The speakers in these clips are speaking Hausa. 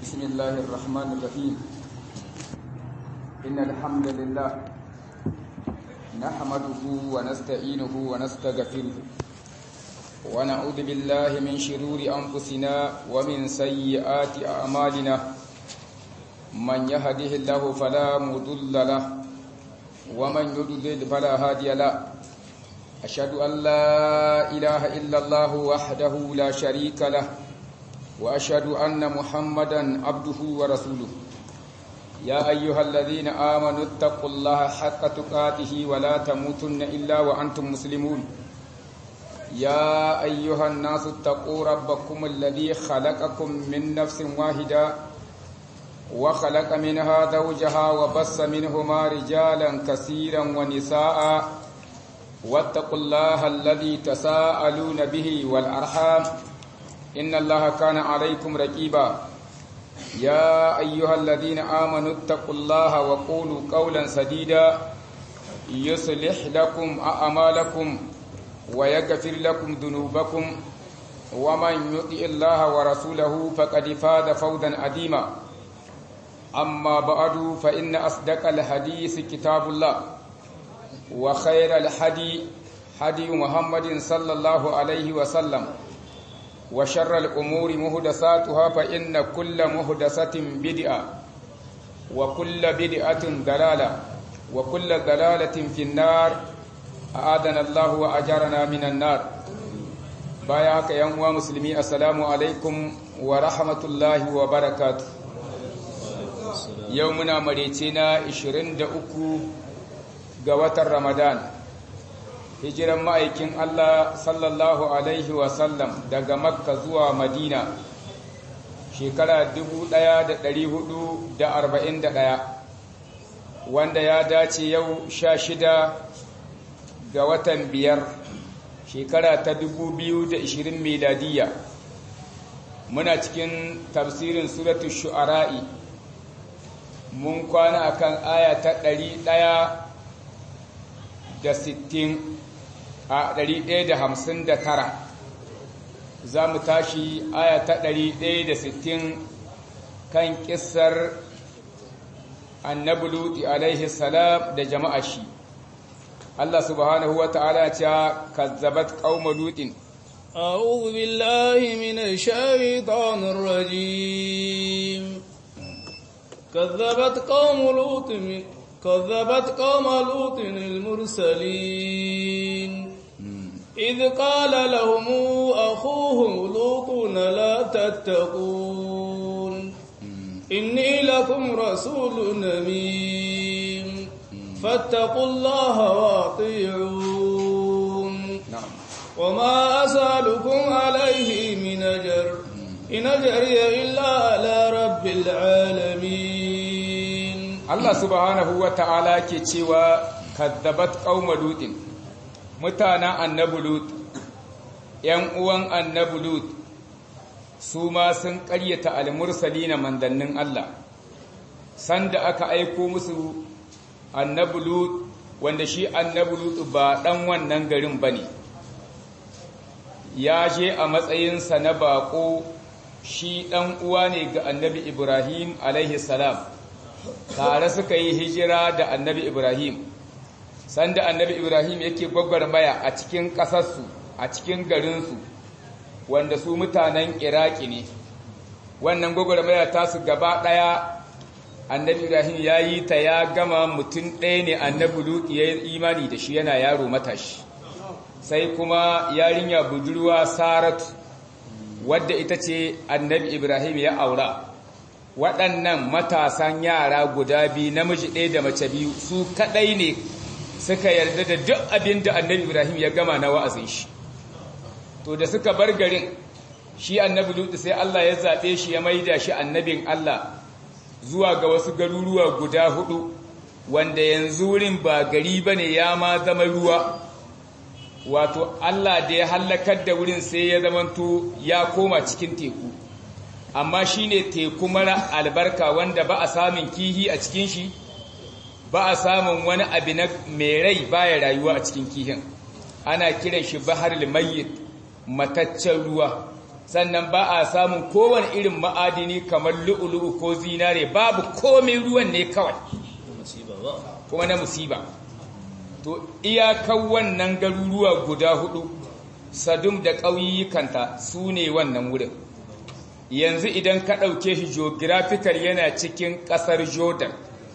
بسم الله الرحمن الرحيم إن الحمد لله نحمده ونستعينه ونستغفره ونعوذ بالله من شرور أنفسنا ومن سيئات أعمالنا من يهده الله فلا مضل له ومن يضلل فلا هادي له أشهد أن لا إله إلا الله وحده لا شريك له وأشهد أن محمدا عبده ورسوله يا أيها الذين آمنوا اتقوا الله حق تقاته ولا تموتن إلا وأنتم مسلمون يا أيها الناس اتقوا ربكم الذي خلقكم من نفس واحدة وخلق منها زوجها وبص منهما رجالا كثيرا ونساء واتقوا الله الذي تساءلون به والأرحام إن الله كان عليكم رقيبا يا أيها الذين آمنوا اتقوا الله وقولوا قولا سديدا يصلح لكم أعمالكم ويغفر لكم ذنوبكم ومن يطع الله ورسوله فقد فاز فوزا عظيما أما بعد فإن أصدق الحديث كتاب الله وخير الحدي حدي محمد صلى الله عليه وسلم وشر الأمور مهدساتها فإن كل مهدسة بدعة وكل بدعة دلالة وكل دلالة في النار أعاذنا الله وأجرنا من النار باياك يا مسلمي السلام عليكم ورحمة الله وبركاته يومنا مريتنا 23 ga watan Ramadan hijiran ma'aikin Allah sallallahu Alaihi wasallam daga Makka zuwa Madina shekara 1441 wanda ya dace yau sha shida ga watan biyar shekara ta 2020 miladiya muna cikin tafsirin suratul shu'ara'i mun kwana akan aya ta ɗaya. da sittin a ɗari ɗaya da hamsin da tara za mu tashi aya ta ɗari ɗaya da sittin kan ƙisar annabi luti alaihi salam da jama'a shi Allah subhanahu wa ta'ala ta kazzabat qauma lutin أعوذ بالله من الشيطان الرجيم كذبت قوم لوط كذبت قوم لوط المرسلين إذ قال لهم أخوهم لوط لا تتقون إني لكم رسول أمين فاتقوا الله وأطيعون na'am وما أسألكم عليه من أجر إن أجري إلا على رب العالمين Allah subhanahu wa ta'ala ke cewa kadzabat qauma lutin mutanen annabi lut ‘yan uwan annabi lut su ma sun ƙaryata almursalina mandannin Allah sanda aka aiko musu annabi lut wanda shi annabi lut ba ɗan wannan garin ba ne ya je a matsayinsa na baƙo shi ɗan uwa ne ga annabi ibrahim alaihi salam tare suka yi hijira da annabi Ibrahim sanda annabi Ibrahim yake gwagwarmaya a cikin ƙasarsu a cikin garinsu wanda su mutanen Iraki ne wannan gwagwarmaya ta su gaba ɗaya annabi Ibrahim ya yi ta ya gama mutum ɗaya ne annabi Lut ya yi imani da shi yana yaro matashi sai kuma yarinya budurwa Saratu wadda ita ce annabi Ibrahim ya aura waɗannan matasan yara guda biyu namiji ɗaya da mace biyu su kaɗai ne suka yarda da duk abin da annabi ibrahim ya gama na wa'azin shi to da suka bar garin shi annabi lutu sai allah ya zaɓe shi ya maida shi annabin allah zuwa ga wasu garuruwa guda hudu wanda yanzu wurin ba gari ba ne ya ma zama ruwa wato allah da ya hallakar da wurin sai ya zamanto ya koma cikin teku amma shi ne teku mara albarka wanda ba a samun kihi a cikin shi ba a samun wani abu na mai rai baya rayuwa a cikin kihin ana kiran shi bahar mayyit mataccen ruwa sannan ba a samun kowane irin ma'adini kamar lu'ulu'u ko zinare babu komai ruwan ne kawai kuma na musiba to iyakan wannan garuruwa guda hudu sadum da ƙauyukanta su ne wannan wurin yanzu idan ka ɗauke shi geographical yana cikin ƙasar jordan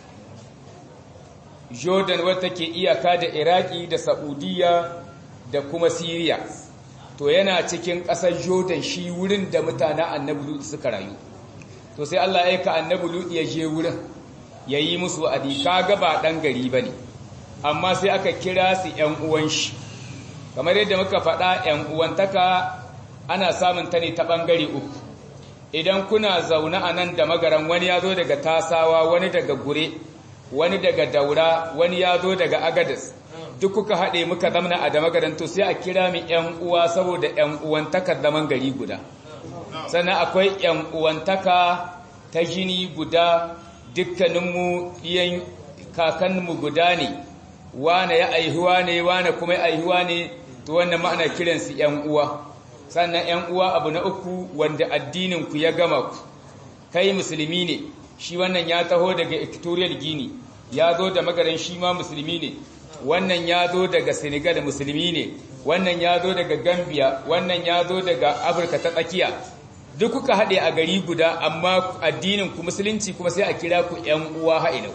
jordan wata ke iyaka da iraki da saudiya da kuma syria to yana cikin ƙasar jordan shi wurin da mutanen annabi lut suka rayu to sai allah ya ka annabi lut ya je wurin ya yi musu wa'adi kaga ba ɗan gari ba ne amma sai aka kira su ‘yan uwan shi kamar yadda muka faɗa ‘yan uwantaka ana samun ta ne ta ɓangare uku idan kuna zaune a nan da magaran wani ya zo daga tasawa wani daga gure wani daga daura wani ya zo daga agadas duk kuka haɗe muka zamna a da magaran to sai a kira mu ‘yan uwa saboda ‘yan uwantakar zaman gari guda sannan akwai ‘yan uwantaka ta jini guda dukkaninmu iyan kakanmu guda ne wane ya aihuwa ne wane kuma ya aihuwa ne to wannan ma'ana kiransu ‘yan uwa sannan ‘yan uwa abu na uku wanda addininku ya gama ku kai musulmi ne shi wannan ya taho daga equatorial guinea ya zo da magaran shi ma musulmi ne wannan ya zo daga senegal musulmi ne wannan ya zo daga gambia wannan ya zo daga afirka ta tsakiya duk kuka haɗe a gari guda amma addinin ku musulunci kuma sai a kira ku ‘yan uwa ha'ilau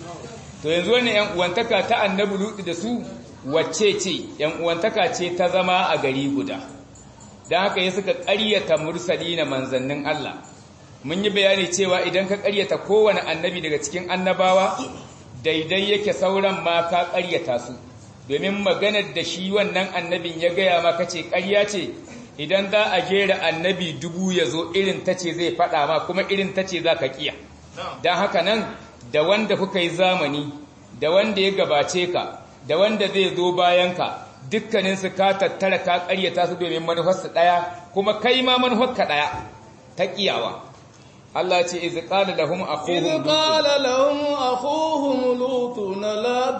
to yanzu wannan ‘yan uwantaka ta annabi lutu da su wacce ce ‘yan uwantaka ce ta zama a gari guda don haka ya suka ƙaryata mursali na manzannin Allah mun yi bayani cewa idan ka ƙaryata kowane annabi daga cikin annabawa daidai yake sauran ma ka ƙaryata su domin maganar da shi wannan annabin ya gaya maka ce ƙarya ce idan za a jera annabi dubu ya zo irin ta ce zai faɗa ma kuma irin ta ce za ka ƙiya don haka nan da wanda kuka yi zamani da wanda ya gabace ka da wanda zai zo bayanka dukkaninsu ka tattara ka ƙaryata su domin manufarsu ɗaya kuma kai ma manufarka ɗaya ta ƙiyawa Allah ce iz qala lahum akhuhum iz qala lahum akhuhum lutun la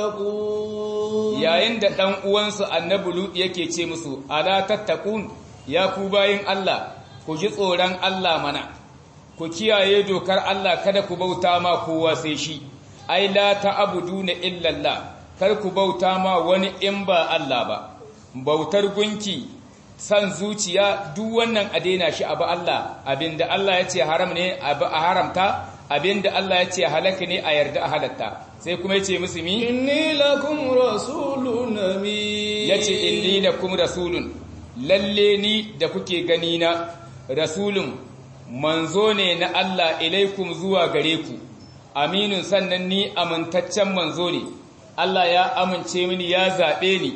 tattaqun yayin da dan uwansu annabi lut yake ce musu ala tattaqun ya ku bayin Allah ku ji tsoron Allah mana ku kiyaye dokar Allah kada ku bauta ma kowa sai shi ai la ta'buduna illa Allah kar ku bauta ma wani in ba Allah ba bautar gunki san zuciya duk wannan a daina shi abu Allah abinda Allah ya ce haram ne abu a haramta abinda Allah ya ce halaka ne a yarda a halatta sai kuma ya ce musu mi inni lakum rasulun amin yace inni lakum rasulun lalle ni da kuke gani na rasulun manzo ne na Allah ilaikum zuwa gare ku aminun sannan ni amintaccen manzo ne Allah ya amince mini ya zaɓe ni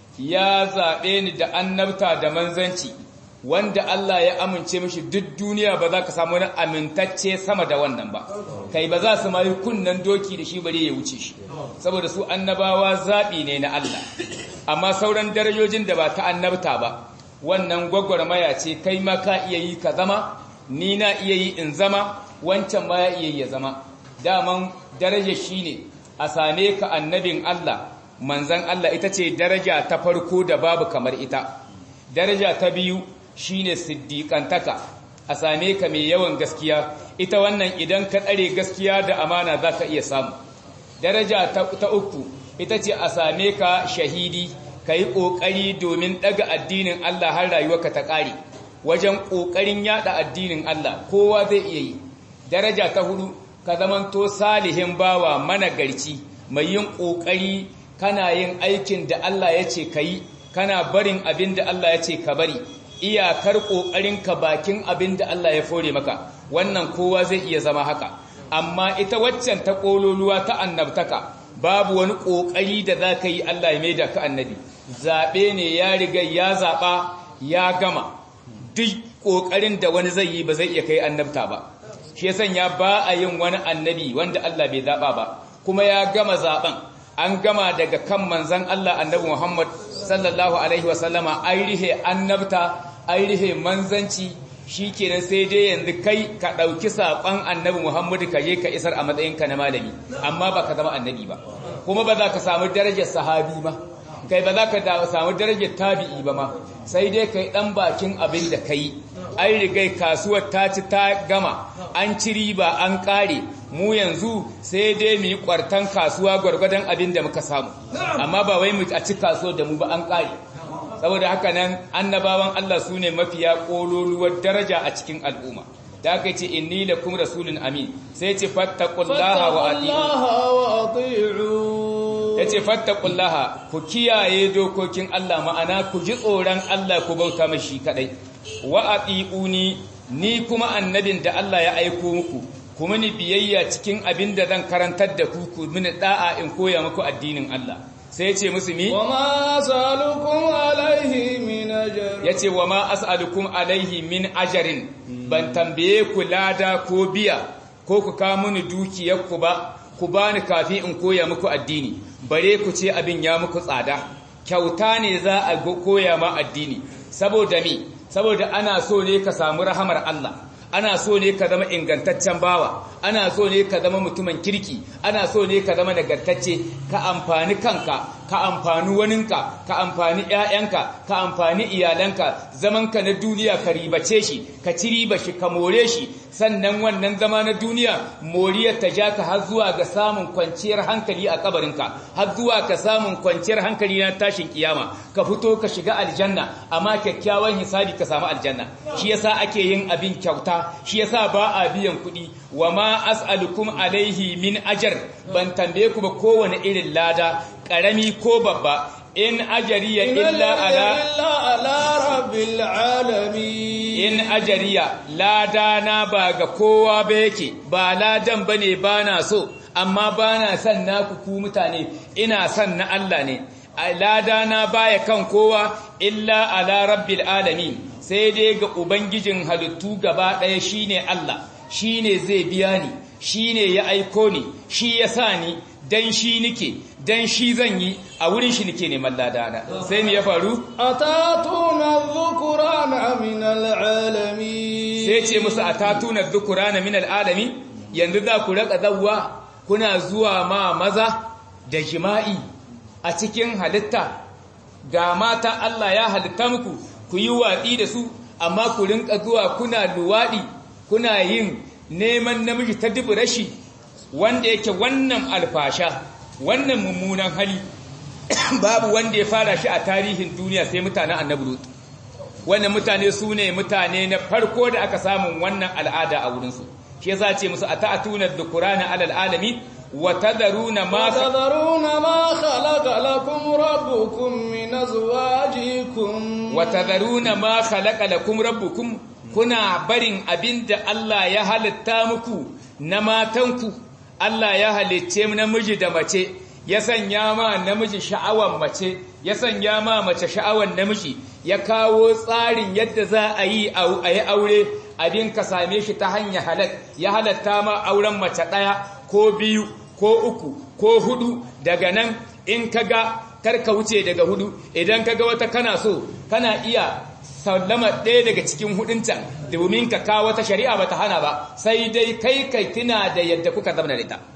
ya zaɓe ni da annabta da manzanci wanda Allah ya amince mishi duk duniya ba za ka samu wani amintacce sama da wannan ba kai ba za su ma yi kunnen doki da shi bare ya wuce shi saboda su annabawa zaɓi ne na Allah amma sauran darajojin da ba ta annabta ba wannan gwagwarmaya ce kai ma ka iya yi ka zama ni na iya yi in zama wancan ma ya iya yi ya zama daman darajar shi ne a same ka annabin Allah manzan Allah ita ce daraja ta farko da babu kamar ita daraja ta biyu shine siddiƙantaka a same ka mai yawan gaskiya ita wannan idan ka tsare gaskiya da amana za ka iya samu daraja ta uku ita ce a same ka shahidi ka yi ƙoƙari domin ɗaga addinin Allah har rayuwarka ta ƙare wajen ƙoƙarin yaɗa addinin Allah kowa zai iya yi daraja ta hudu ka zamanto salihin bawa managarci mai yin ƙoƙari kana yin aikin da Allah ya ce ka yi kana barin abin da Allah ya ce ka bari iyakar ƙoƙarinka bakin abin da Allah ya fore maka wannan kowa zai iya zama haka amma ita waccan ta ƙololuwa ta annabtaka babu wani ƙoƙari da za ka yi Allah ya maida ka annabi zaɓe ne ya riga ya zaɓa ya gama duk ƙoƙarin da wani zai yi ba zai iya kai annabta ba shi sanya ba a yin wani annabi wanda Allah bai zaɓa ba kuma ya gama zaɓen an gama daga kan manzan Allah annabi Muhammad sallallahu alaihi wasallama an rihe annabta an rihe manzanci shi kenan sai dai yanzu kai ka ɗauki saƙon annabi Muhammadu ka je ka isar a matsayinka na malami amma ba ka zama annabi ba kuma ba za ka samu darajar sahabi ba kai ba za ka samu darajar tabi'i ba ma sai dai kai dan bakin abin da kai an rigai kasuwar ta ci ta gama an ci riba an kare mu yanzu sai dai mu yi kwartan kasuwa gwargwadon abin da muka samu amma ba wai mu a ci kasuwar da mu ba an kare saboda haka nan annabawan Allah su ne mafiya kololuwar daraja a cikin al'umma da aka ce inni lakum rasulun amin sai ce fattaqullaha wa ati'u yace fattaqullaha ku kiyaye dokokin Allah ma'ana ku ji tsoron Allah ku bauta mashi kadai wa ati'uni ni kuma annabin da Allah ya aiko muku kuma ni biyayya cikin abin da zan karantar da ku ku mini da'a in koya muku addinin Allah sai ce musu mi wa ma as'alukum alaihi min ajr yace wa ma as'alukum alaihi min ajrin ban tambaye ku lada ko biya ko ku ka mini dukiyar ku ba ku bani kafin in koya muku addini bare ku ce abin ya muku tsada kyauta ne za a koya ma addini saboda mi saboda ana so ne ka samu rahamar Allah ana so ne ka zama ingantaccen bawa ana so ne ka zama mutumin kirki ana so ne ka zama nagartacce ka amfani kanka ka amfani waninka ka amfani ƴaƴanka ka amfani iyalanka zamanka na duniya ka ribace shi ka ci riba shi ka more shi sannan wannan zama na duniya moriyar ta ja ka har zuwa ga samun kwanciyar hankali a kabarinka har zuwa ka samun kwanciyar hankali na tashin kiyama ka fito ka shiga aljanna amma kyakkyawan hisabi ka samu aljanna shi yasa ake yin abin kyauta shi yasa ba a biyan kuɗi wa ma as'alukum alaihi min ajar ban tambaye ku ba kowane irin lada ƙarami ko babba in ajariya illa ala ala rabbil alamin in ajariya lada na ba ga kowa ba yake ba ladan bane bana so amma bana son naku ku mutane ina son na Allah ne lada na baya kan kowa illa ala rabbil alamin sai dai ga ubangijin halittu gaba ɗaya shine Allah shine zai biya ni shine ya aiko ni shi ya sa ni dan shi nike dan shi zan yi a wurin shi nike neman ladana sai me ya faru atatuna dhukurana min alalamin sai ce musu atatuna dhukurana min alalamin yanzu za ku raka zawwa kuna zuwa ma maza da jima'i a cikin halitta ga mata Allah ya halitta muku ku yi watsi da su amma ku rinka zuwa kuna luwaɗi kuna yin neman namiji ta dubu rashi wanda yake wannan alfasha wannan mummunan hali babu wanda ya fara shi a tarihin duniya sai mutanen annabi lut wannan mutane su ne mutane na farko da aka samun wannan al'ada a wurinsu shi yasa ce musu ata'atuna dhukurana alal alamin وتذرون ما وتذرون ما خلق لكم ربكم من أزواجكم وتذرون ما خلق لكم ربكم kuna barin abinda Allah ya halitta muku na matanku Allah ya halicce namiji da mace ya sanya ma namiji sha'awan mace ya sanya ma mace sha'awan namiji ya kawo tsarin yadda za a yi a yi aure abin ka same shi ta hanyar halal ya halatta ma auren mace ɗaya ko biyu ko uku ko hudu daga nan in kaga karka wuce daga hudu idan kaga wata kana so kana iya sallama ɗaya daga cikin hudunta domin ka kawo wata shari'a bata hana ba sai dai kai kai tuna da yadda kuka zama da ita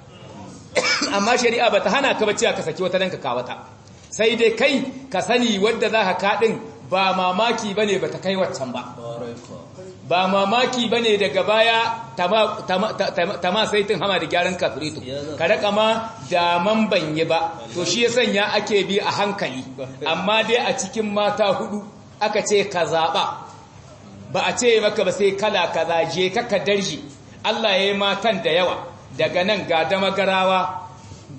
amma shari'a bata hana ka bace ka saki wata dan ka kawo ta sai dai kai ka sani wadda za ka kaɗin ba mamaki bane bata kai waccan ba ba mamaki ba ne daga baya tama saitin hama da gyaran kafiritu ka raka ma daman banye ba to shi ya sanya ake bi a hankali amma dai a cikin mata hudu aka ce ka zaɓa ba a ce maka ba sai kala kaza je ka darji Allah ya yi matan da yawa daga nan ga damagarawa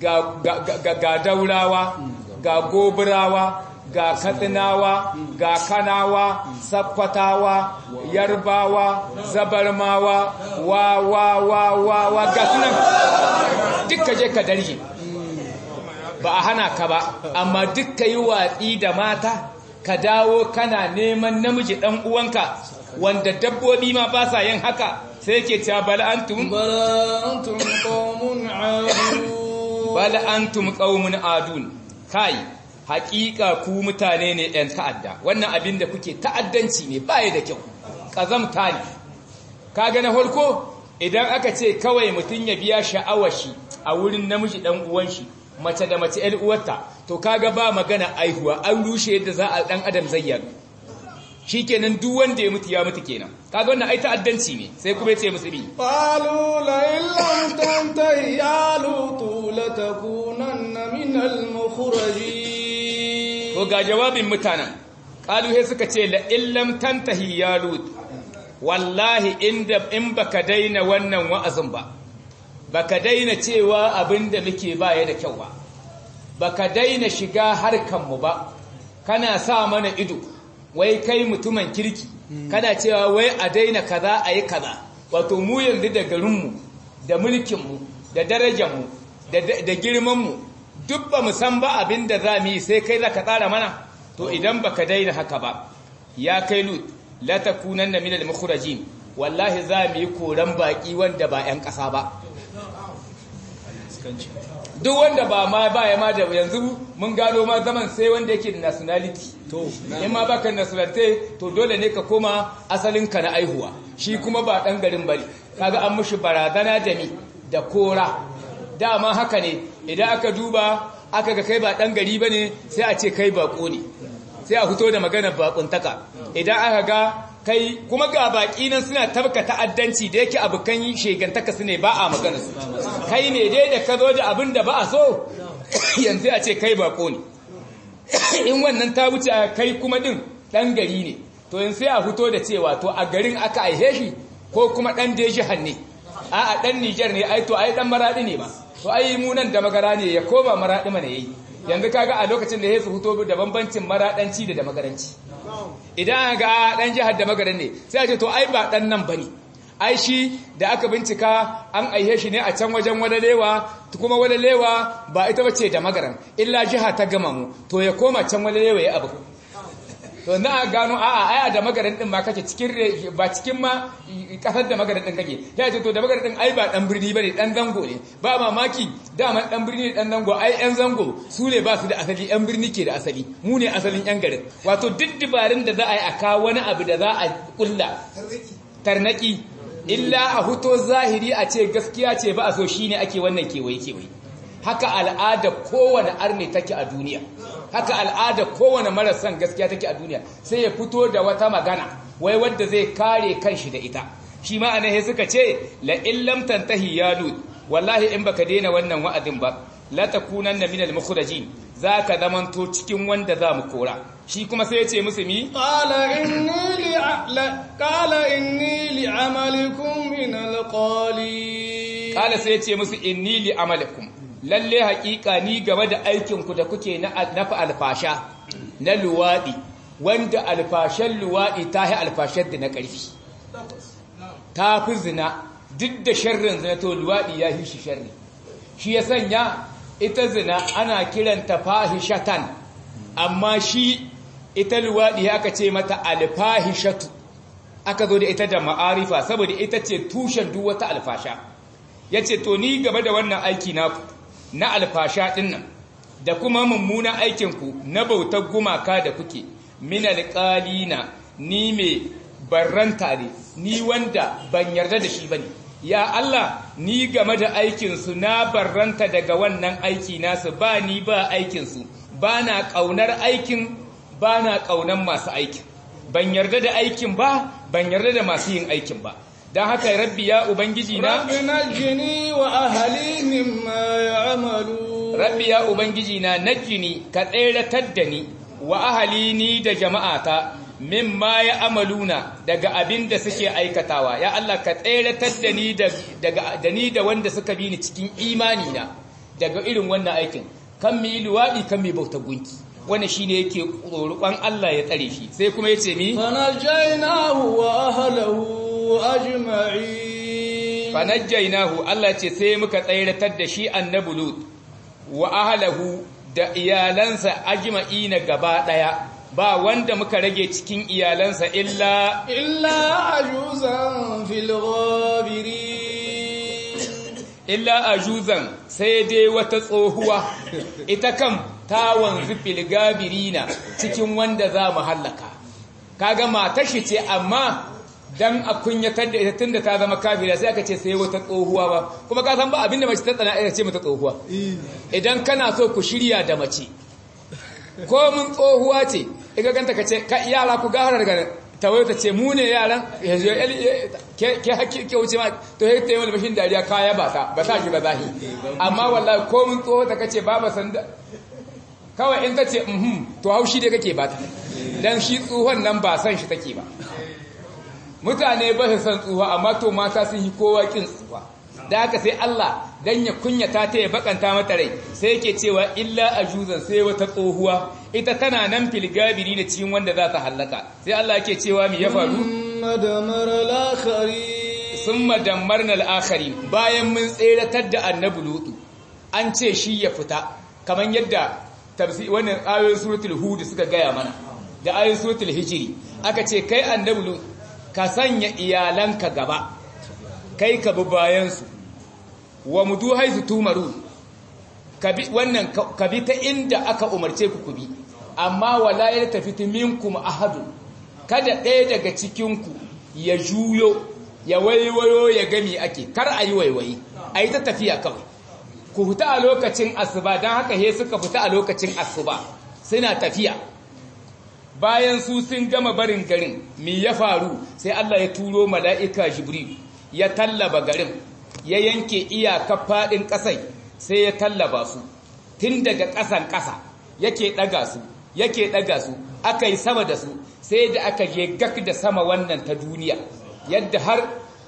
ga daurawa ga goburawa ga katsinawa ga kanawa sakkwatawa yarbawa zabarmawa wa wa wa wa wa ga sunan dukka je ka darje ba a hana ka ba amma dukka yi watsi da mata ka dawo kana neman namiji dan uwanka wanda dabbobi ma ba sa yin haka sai yake cewa bal antum bal antum qaumun adun bal antum qaumun adun kai hakika ku mutane ne ɗan ta'adda wannan abin da kuke ta'addanci ne baya da kyau ƙazamta ne kaga na farko idan aka ce kawai mutum ya biya sha'awar shi a wurin namiji ɗan uwan shi mace da mace ƴar uwarta to kaga ba magana aihuwa an rushe yadda za a dan adam zai yadu shikenan duk wanda ya mutu ya mutu kenan kaga wannan ai ta'addanci ne sai kuma yace musu bi qalu la illam tantahi ya lutu latakunanna min al-mukhrajin to ga jawabin mutanen qalu he suka ce la illam tantahi ya lut wallahi inda in baka daina wannan wa'azin ba baka daina cewa abinda muke baya da kyau ba baka daina shiga harkan mu ba kana sa mana ido wai kai mutumin kirki kana cewa wai a daina kaza a yi kaza wato mu yanzu da garinmu da mulkinmu da darajarmu da girmanmu duk ba mu san ba abin da za mu yi sai kai za ka tsara mana to idan ba ka daina haka ba ya kai lut la takunan na minal mukhrajin wallahi za mu yi koran baki wanda ba 'yan ƙasa ba duk wanda ba ma ba ya ma da yanzu mun gano ma zaman sai wanda yake da nationality to in ma baka nationality to dole ne ka koma asalin ka na aihuwa shi kuma ba dan garin bane kaga an mushi barazana da mi da kora dama haka ne idan aka duba aka ga kai ba dan gari bane sai a ce kai bako ne sai a fito da maganar bakuntaka idan aka ga kai kuma ga baki nan suna tabka ta'addanci da yake abukan shegantaka su ne ba a magana su kai ne dai da ka zo da abin da ba a so yanzu a ce kai bako ne in wannan ta wuce kai kuma din dan gari ne to yanzu sai a fito da cewa to a garin aka aihe shi ko kuma dan da jihar ne a a dan Niger ne ai to ai dan maradi ne ba to ai mu nan da magara ne ya koma maradi mana yayi yanzu kaga a lokacin da ya su fito da bambancin maradanci da da magaranci idan ga dan jihar da magaran ne sai a ce to ai ba dan nan bane ai shi da aka bincika an aihe shi ne a can wajen wadalewa kuma wadalewa ba ita bace da magaran illa jiha ta gama mu to ya koma can wadalewa ya abu to na gano a'a aya da magaran din ma kake cikin ba cikin ma kasar da magaran din kake ya ce to da magaran din ai ba dan birni bane dan zango ne ba mamaki dama dan birni dan zango ai yan zango su ne ba su da asali yan birni ke da asali mu ne asalin yan garin wato duk dibarin da za a yi a kawo wani abu da za a kulla tarnaki illa a huto zahiri a ce gaskiya ce ba a so shine ake wannan kewaye kewaye haka al'ada kowane arne take a duniya haka al'ada kowane marasan gaskiya take a duniya sai ya fito da wata magana wai wanda zai kare kanshi da ita shi ma anan suka ce la illam tantahi ya lut wallahi in baka daina wannan wa'adin ba la takunanna minal mukhrajin zaka zamanto cikin wanda za mu kora shi kuma sai ya ce musu mi qala inni li qala inni li amalikum min alqali qala sai ya ce musu inni li amalikum lalle haƙiƙa ni game da aikinku da kuke na nafa alfasha na luwaɗi wanda alfashen luwaɗi ta yi alfashen da na ƙarfi ta fi zina duk da sharrin zina to luwaɗi ya yi shi sharri shi ya sanya ita zina ana kiranta fahishatan amma shi ita luwaɗi aka ce mata alfahishatu aka zo da ita da ma'arifa saboda ita ce tushen duk wata alfasha ya ce to ni game da wannan aiki naku na alfasha ɗinnan da kuma mummunan aikinku na bautar gumaka da kuke min alƙalina ni mai barranta ne ni wanda ban yarda da shi bane ya Allah ni game da aikinsu na barranta daga wannan aiki nasu ba ni ba aikinsu ba na ƙaunar aikin ba na ƙaunar masu aikin ban yarda da aikin ba ban yarda da masu yin aikin ba don haka rabbi ya ubangiji na rabbi najini wa ahli mimma ya'malu rabbi ya ubangiji na najini ka tseratar da ni wa ahali ni da jama'ata mimma ya amaluna daga abin da suke aikatawa ya Allah ka tseratar da ni daga da ni da wanda suka bi ni cikin imani na daga irin wannan aikin kan mi luwadi kan mi bauta gunki wannan shine yake roƙon Allah ya tsare shi sai kuma yace mi fanajjaynahu wa ahlihi ajma'in fanajjaynahu Allah ce sai muka tsayratar da shi annabi lut wa ahlihi da iyalansa ajma'ina gaba daya ba wanda muka rage cikin iyalansa illa illa ajuzan fil ghabirin illa ajuzan sai dai wata tsohuwa ita kam ta wanzu fil gabirina cikin wanda za mu hallaka kaga matar shi ce amma dan a kunyatar da ita tunda ta zama kafira sai aka ce sai wata tsohuwa ba kuma ka san ba abinda mace ta tsana ita ce mata tsohuwa idan kana so ku shirya da mace ko mun tsohuwa ce iga ganta ka ce ka yara ku gahara daga tawayo ta ce mu ne yaran ke haƙƙi ke wuce ma to ya ta yi wani bashin dariya kaya ba ta ba ta shi ba zahi amma wallahi ko mun tsoho ta kace ba ba san kawai in ta ce mhm to haushi dai kake ba ta dan shi tsohon nan ba san shi take ba mutane ba su san tsuwa amma to mata sun yi kowa kin tsuwa da haka sai Allah dan ya kunyata ta ya bakanta mata rai sai yake cewa illa ajuzan sai wata tsohuwa ita tana nan filgabiri da cikin wanda za ta hallaka sai Allah yake cewa me ya faru madamar al-akhari summa dammarna al-akhari bayan mun tseratar da annabi lutu an ce shi ya fita kaman yadda tafsir wannan ayoyin suratul hud suka gaya mana da ayoyin suratul hijri aka ce kai annabi lutu ka sanya iyalanka gaba kai ka bi bayansu wa mudu haizu tumaru wannan ka bi ta inda aka umarce ku ku bi amma wala ya tafi minkum ahadu kada ɗaya daga cikinku ya juyo ya waiwayo ya gami ake kar a yi waiwayi a yi ta tafiya kawai ku fita a lokacin asuba don haka he suka fita a lokacin asuba suna tafiya bayan su sun gama barin garin mi ya faru sai Allah ya turo mala'ika jibril ya tallaba garin ya yanke iyaka faɗin ƙasai sai ya tallaba su tun daga ƙasan ƙasa yake ɗaga su yake ɗaga su aka yi sama da su sai da aka je gak da sama wannan ta duniya yadda har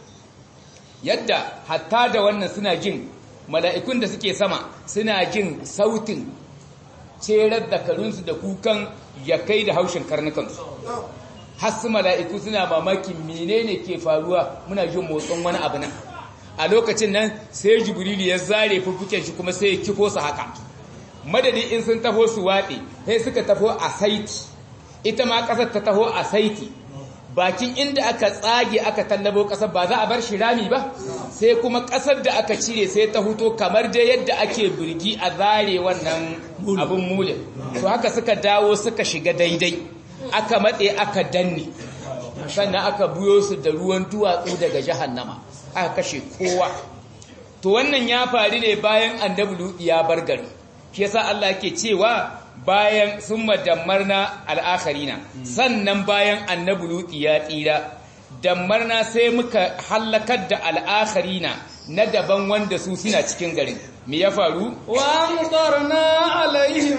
yadda hatta da wannan suna jin mala'ikun da suke sama suna jin sautin cerar da karunsu da kukan ya kai da haushin karnukansu hasu mala'iku suna mamakin menene ke faruwa muna jin motsin wani abu nan a lokacin nan sai jibrilu ya zare fuffuken shi kuma sai ya kifo su haka madadi in sun taho su waɗe sai suka taho a saiti ita ma ƙasar ta taho a saiti bakin inda aka tsage aka tallabo ƙasar ba za a bar shi rami ba sai kuma ƙasar da aka cire sai ta huto kamar dai yadda ake birgi a zare wannan abin mulin to haka suka dawo suka shiga daidai aka matse aka danne sannan aka buyo su da ruwan duwatsu daga jahannama aka kashe kowa to wannan ya faru ne bayan annabi ya bar gari shi yasa Allah yake cewa bayan sun madammarna al'akharina sannan bayan annabi luti ya tsira dammarna sai muka hallakar da al'akharina na daban wanda su suna cikin garin me ya faru wa amtarna alaihim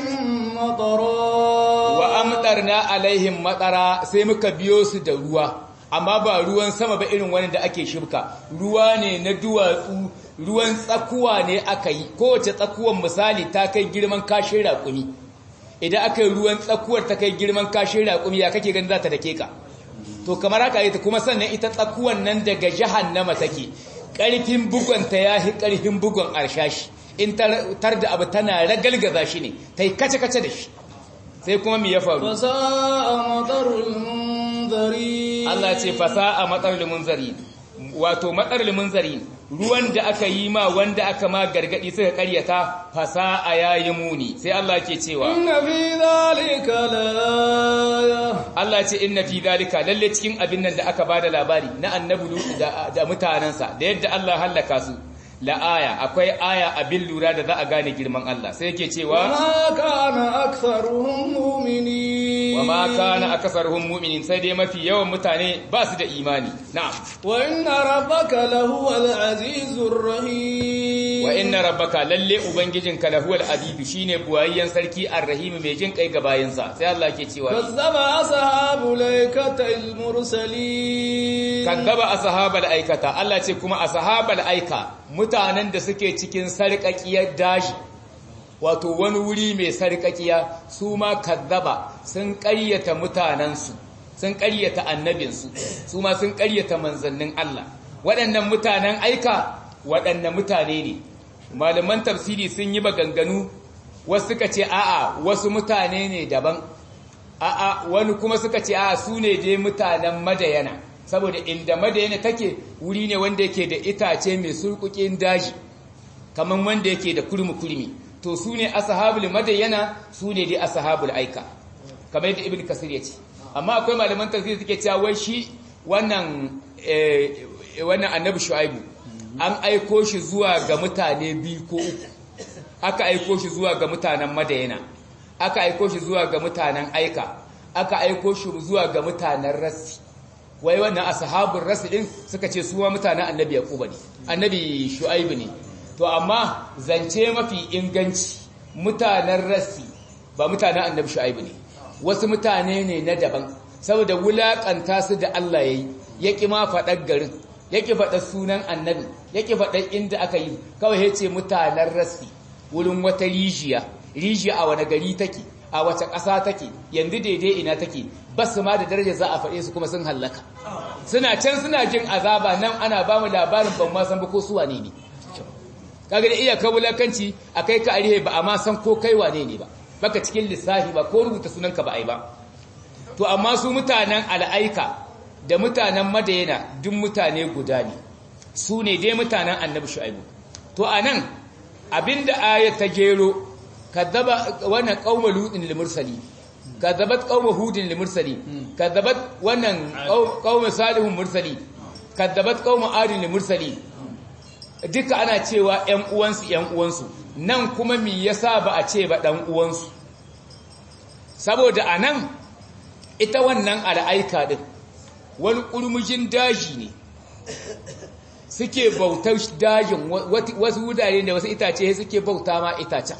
matara wa amtarna alaihim matara sai muka biyo su da ruwa amma ba ruwan sama ba irin wani da ake shibka ruwa ne na duwatsu ruwan tsakuwa ne aka yi kowace tsakuwan misali ta kai girman kashin raƙumi idan aka yi ruwan tsakuwar ta kai girman kashin raƙumi ya kake ganin za ta dake ka to kamar haka yi ta kuma sannan ita tsakuwan nan daga jahannama take ƙarfin bugonta ya fi ƙarfin bugon arshashi in tar da abu tana ragalgaza shi ne ta yi kace-kace da shi sai kuma me ya faru fasa'a matarul munzari Allah ce fasa'a matarul munzari wato matsar munzari ruwan da aka yi ma wanda aka ma gargadi suka karyata fasa'a yayi muni sai Allah ke cewa inna fi dhalika la Allah ce inna fi dhalika lalle cikin abin nan da aka bada labari na annabi Lut da, da mutanansa da yadda Allah halaka su la aya akwai aya abin lura da za a gane girman Allah sai yake cewa ma kana aktharuhum mu'minin wa ma kana aksaruhum mu'minin sai dai mafi yawan mutane ba su da imani na'am wa inna rabbaka lahuwal azizur rahim wa inna rabbaka lalle ubangijinka lahuwal aziz shine buwayyen sarki arrahim mai jin kai ga bayinsa sai Allah ke cewa kazzaba ashabul aikatil mursalin kazzaba ashabal aikata Allah ce kuma ashabal aika mutanen da suke cikin sarƙaƙiyar daji wato wani wuri mai sarƙaƙiya su ma kazzaba sun ƙaryata mutanensu sun ƙaryata annabinsu su ma sun ƙaryata manzannin Allah waɗannan mutanen aika waɗannan mutane ne malaman tafsiri sun yi maganganu wasu suka ce a'a wasu mutane ne daban a'a wani kuma suka ce a'a su ne dai mutanen madayana saboda inda madayana take wuri ne wanda yake da itace mai surkukin daji kamar wanda yake da kurmi-kurmi to su ne ashabul madayana su ne dai ashabul aika kamar yadda ibn kasir ya ce amma akwai malaman tafsir suke cewa wai shi wannan wannan annabi shu'aibu an aiko shi zuwa ga mutane biyu ko uku aka aiko shi zuwa ga mutanen madayana aka aiko shi zuwa ga mutanen aika aka aiko shi zuwa ga mutanen rasi wai wannan ashabul rasi din suka ce su mutanen annabi yaquba ne annabi shu'aibu ne to amma zance mafi inganci mutanen rasi ba mutanen annabi shu'aibu ne wasu mutane ne na daban saboda wulakanta su da Allah yayi yaki ma faɗar garin yaki faɗar sunan annabi yaki faɗar inda aka yi kawai yace mutanen rasi wurin wata rijiya rijiya a wani gari take a wace ƙasa take yanzu daidai ina take basu ma da daraja za a faɗe su kuma sun hallaka suna can suna jin azaba nan ana ba mu labarin ban ma san ba ko su wane ne kaga da iya kabulakanci akai ka arihe ba amma san ko kai wane ne ba baka cikin lissafi ba ko rubuta sunanka ba ai ba to amma su mutanen al'aika da mutanen madayana duk mutane guda ne su ne dai mutanen annabi shu'aibu to anan abinda aya ta gero kadzaba wannan qauma lutin lil mursali kadzabat qauma hudin lil mursali kadzabat wannan qauma salihun mursali kadzabat qauma adin lil mursali duka ana cewa ƴan uwansu ƴan uwansu nan kuma me yasa ba a ce ba dan uwansu saboda anan ita wannan al'aika din wani kurmujin daji ne suke bautar dajin wasu wudare da wasu itace suke bauta ma itacen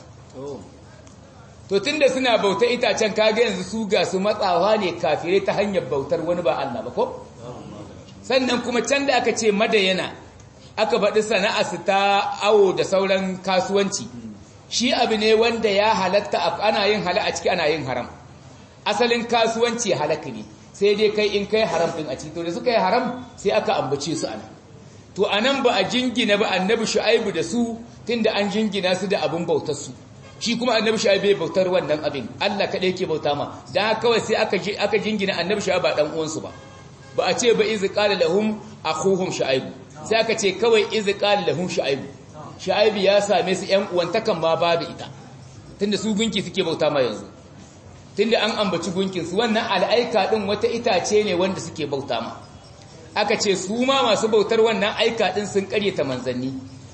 to tunda suna bautar itacen kaga yanzu su ga su matsawa ne kafirai ta hanyar bautar wani ba Allah ba ko sannan kuma can da aka ce madayana aka faɗi sana'arsu ta awo da sauran kasuwanci shi abu ne wanda ya halatta ana yin hala a ciki ana yin haram asalin kasuwanci halaka ne sai dai kai in kai haram din a ciki to da suka yi haram sai aka ambace su ana to anan ba a jingina ba annabi shu'aibu da su tunda an jingina su da abin bautar su shi kuma annabi shu'aibu bai bautar wannan abin Allah kadai yake bauta ma dan kawai sai aka aka jingina annabi shu'aibu ba dan uwansu ba ba a ce ba iz qala lahum akhuhum shu'aibu sai aka ce kawai iz qala lahum shu'aibu shu'aibu ya same su ƴan uwantakan ma babu ita tunda su gunki suke bauta ma yanzu tunda an ambaci gunkin su wannan al'aika din wata itace ne wanda suke bauta ma aka ce su ma masu bautar wannan aika din sun karyata manzanni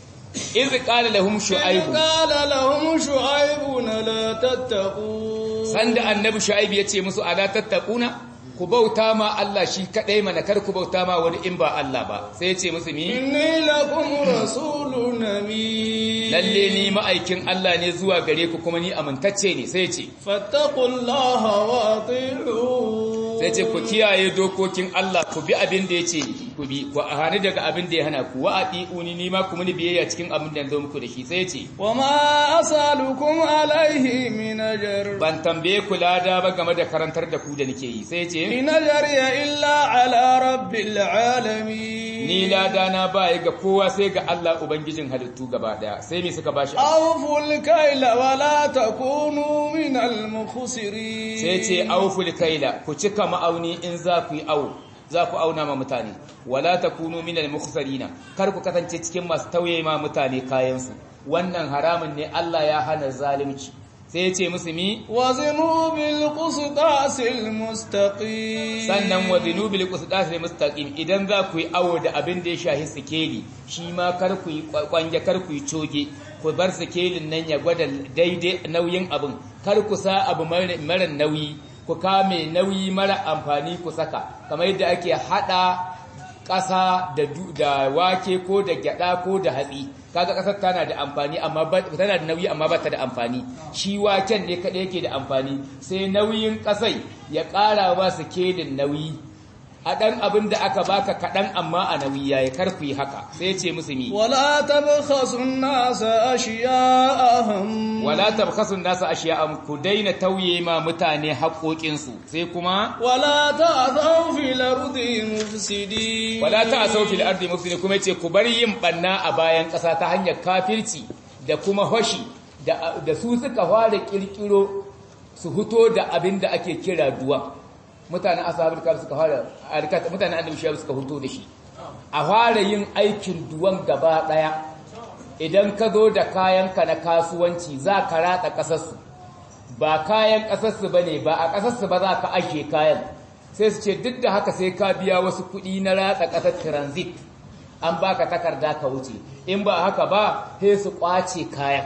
iz qala lahum shu'aibu qala lahum shu'aibu la tattaqun sanda annabi shu'aibu yace musu ala tattaquna ku bauta ma Allah shi kadai mana kar ku bauta ma wani in ba Allah ba sai yace musu mi inni lakum rasulun amin lalle ni ma'aikin Allah ne zuwa gare ku kuma ni amintacce ne sai yace fattaqullaha wa ati'u sai ce ku kiyaye dokokin Allah ku bi abin da yace ku bi ku hani daga abin da ya hana ku wa ati'uni ni ma ku muni biyayya cikin abin da zo muku da shi sai yace wa ma asalukum alaihi min ajr ban tambaye ku lada ba game da karantar da ku da nake yi sai yace in ajriya illa ala rabbil alamin ni lada na ba ga kowa sai ga Allah ubangijin halittu gaba daya sai me suka bashi awful kayla wa la takunu min al mukhsirin sai ce awful kayla ku cika ma'auni in za ku yi awo za ku auna ma mutane wala takunu min al mukhsirina kar ku kasance cikin masu tauye ma mutane kayan su wannan haramun ne Allah ya hana zalunci sai ya ce musu mi wazinu bil qisdasil mustaqim sannan wazinu bil qisdasil mustaqim idan za ku yi awo da abin da ya shahi sikeli shi ma kar ku yi kwange kar ku yi coge ku bar sikelin nan ya gwada daidai nauyin abin kar ku sa abu mara nauyi ku kame nauyi mara amfani ku saka kamar yadda ake hada ƙasa da wake ko da gyada ko da hatsi kaga kasar tana da amfani amma tana da nauyi amma ba ta da amfani shi waken ne kada yake da amfani sai nauyin kasai ya ƙara ba su kelin nauyi a ɗan abin da aka baka kaɗan amma a nauyi yayi kar ku yi haka sai ce musu mi wala tabkhasu an-nasa ashya'ahum wala tabkhasu an-nasa ashya'ahum ku daina tauye ma mutane haƙoƙinsu sai kuma wala ta'thaw fil ardi mufsidin wala ta'thaw fil ardi mufsidin kuma yace ku bar yin banna a bayan ƙasa ta hanyar kafirci da kuma hoshi da da su suka fara kirkiro su huto da abin da ake kira duwa mutanen ashabul kafir suka fara mutanen annabi shabu suka huto da shi a fara yin aikin duwan gaba daya idan ka zo da kayanka na kasuwanci za ka ratsa ƙasarsu ba kayan ƙasarsu ba ne ba a ƙasarsu ba za ka ajiye kayan sai su ce duk da haka sai ka biya wasu kuɗi na ratsa ƙasar transit an baka takarda ka wuce in ba haka ba sai su ƙwace kayan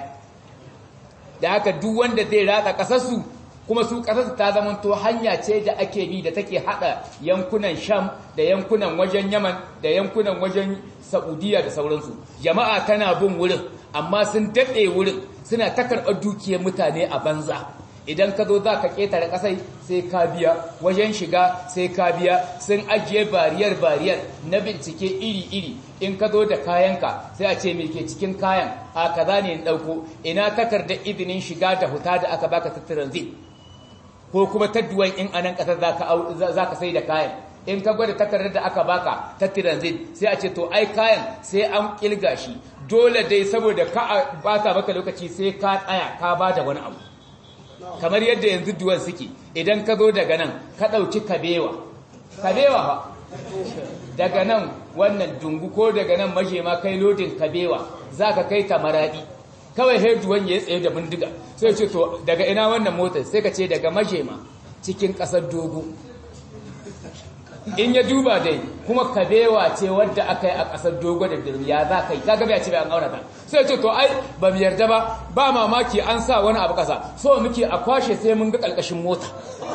da haka duk wanda zai ratsa ƙasarsu kuma su ƙasarsu ta zamanto hanya ce da ake bi da take haɗa yankunan sham da yankunan wajen yaman da yankunan wajen saudiya da sauransu jama'a tana bin wurin amma sun daɗe wurin suna ta karɓar dukiyar mutane a banza idan ka zo za ka ƙetare ƙasai sai ka biya wajen shiga sai ka biya sun ajiye bariyar bariyar na bincike iri-iri in ka zo da kayanka sai a ce me ke cikin kayan a kaza ne in ɗauko ina takardar izinin shiga da huta da aka baka ta transit ko kuma tadduwan in anan ƙasar za ka sai da kayan in ka gwada takardar da aka baka ta transit sai a ce to ai kayan sai an kilga shi dole dai saboda ka bata maka lokaci sai ka tsaya ka ba da wani abu kamar yadda yanzu duwan suke idan ka zo daga nan ka ɗauki kabewa kabewa ha daga nan wannan dungu ko daga nan maje ma kai lodin kabewa za ka kai ta maraɗi kawai sai duwan ya tsaye da bindiga sai ce to daga ina wannan motar sai ka ce daga maje ma cikin ƙasar dogo in ya duba dai kuma kabewa ce wadda aka yi a ƙasar dogo da ya za ka yi kaga bai ce bai an aurata sai ce to ai ba mu yarda ba ba mamaki an sa wani abu ƙasa so muke a kwashe sai mun ga ƙarƙashin mota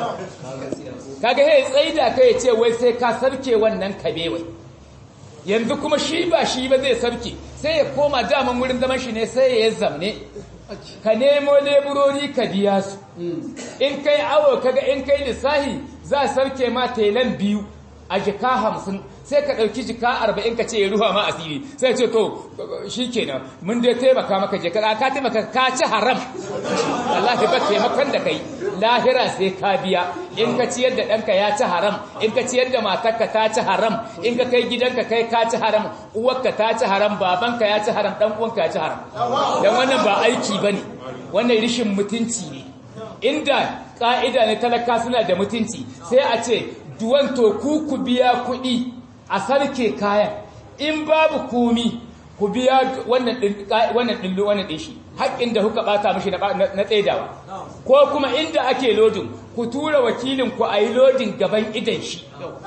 kaga hey tsaida kai ce wai sai ka sarke wannan kabewai yanzu kuma shi ba shi ba zai sarke sai ya koma daman wurin zaman shi ne sai ya zamne ka nemo leburori ka biya su in kai awo kaga in kai lissahi za sarke ma telan biyu a jika hamsin sai ka ɗauki jika arba'in ka ce ya ruwa ma asiri sai ce to shi kenan mun dai taimaka maka jika ka taimaka ka ci haram Allah ba taimakon da kai lahira sai ka biya in ka ciyar da ɗanka ya ci haram in ka ciyar da matarka ta ci haram in ka kai gidanka kai ka ci haram uwarka ta ci haram babanka ya ci haram ɗan uwanka ya ci haram dan wannan ba aiki bane wannan rishin mutunci ne inda ƙa'ida ne talaka suna da mutunci sai a ce duwan to ku ku biya kuɗi a sarke kayan in babu komi ku biya wannan ɗillo wannan ɗin shi haƙƙin da kuka ɓata mashi na tsaidawa ko kuma inda ake lodin ku tura wakilin ku a yi lodin gaban idan shi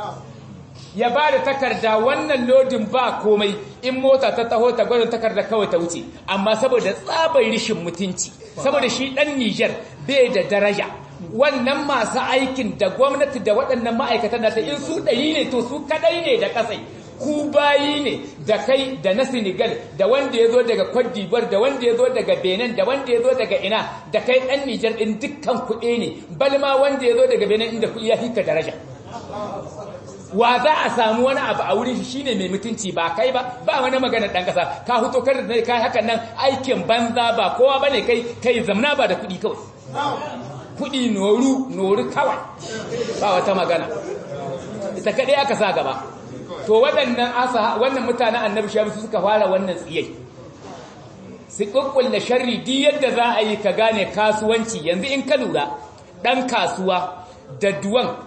ya ba da takarda wannan lodin ba komai in mota ta taho ta gwada takarda kawai ta wuce amma saboda tsabar rishin mutunci saboda shi ɗan Nijar bai da daraja wannan masu aikin da gwamnati da waɗannan ma'aikatan da in su ɗari ne to su kaɗai ne da ƙasai ku bayi ne da kai da na Senegal da wanda ya zo daga Cote d'Ivoire da wanda ya zo daga Benin da wanda ya zo daga ina da kai ɗan Nijar ɗin dukkan kuɗi ne balma wanda ya zo daga Benin inda kuɗi ya hika daraja wa za a samu wani abu a wurin shi shine mai mutunci ba kai ba ba wani magana dan kasa ka huto kar da kai hakan nan aikin banza ba kowa bane kai kai zamna ba da kuɗi kawai kuɗi noru noru kawai ba wata magana ita kadai aka sa gaba to waɗannan asa wannan mutanen annabi shabi suka fara wannan tsiyai su kukkulle sharri di yadda za a yi ka gane kasuwanci yanzu in ka lura dan kasuwa da duwan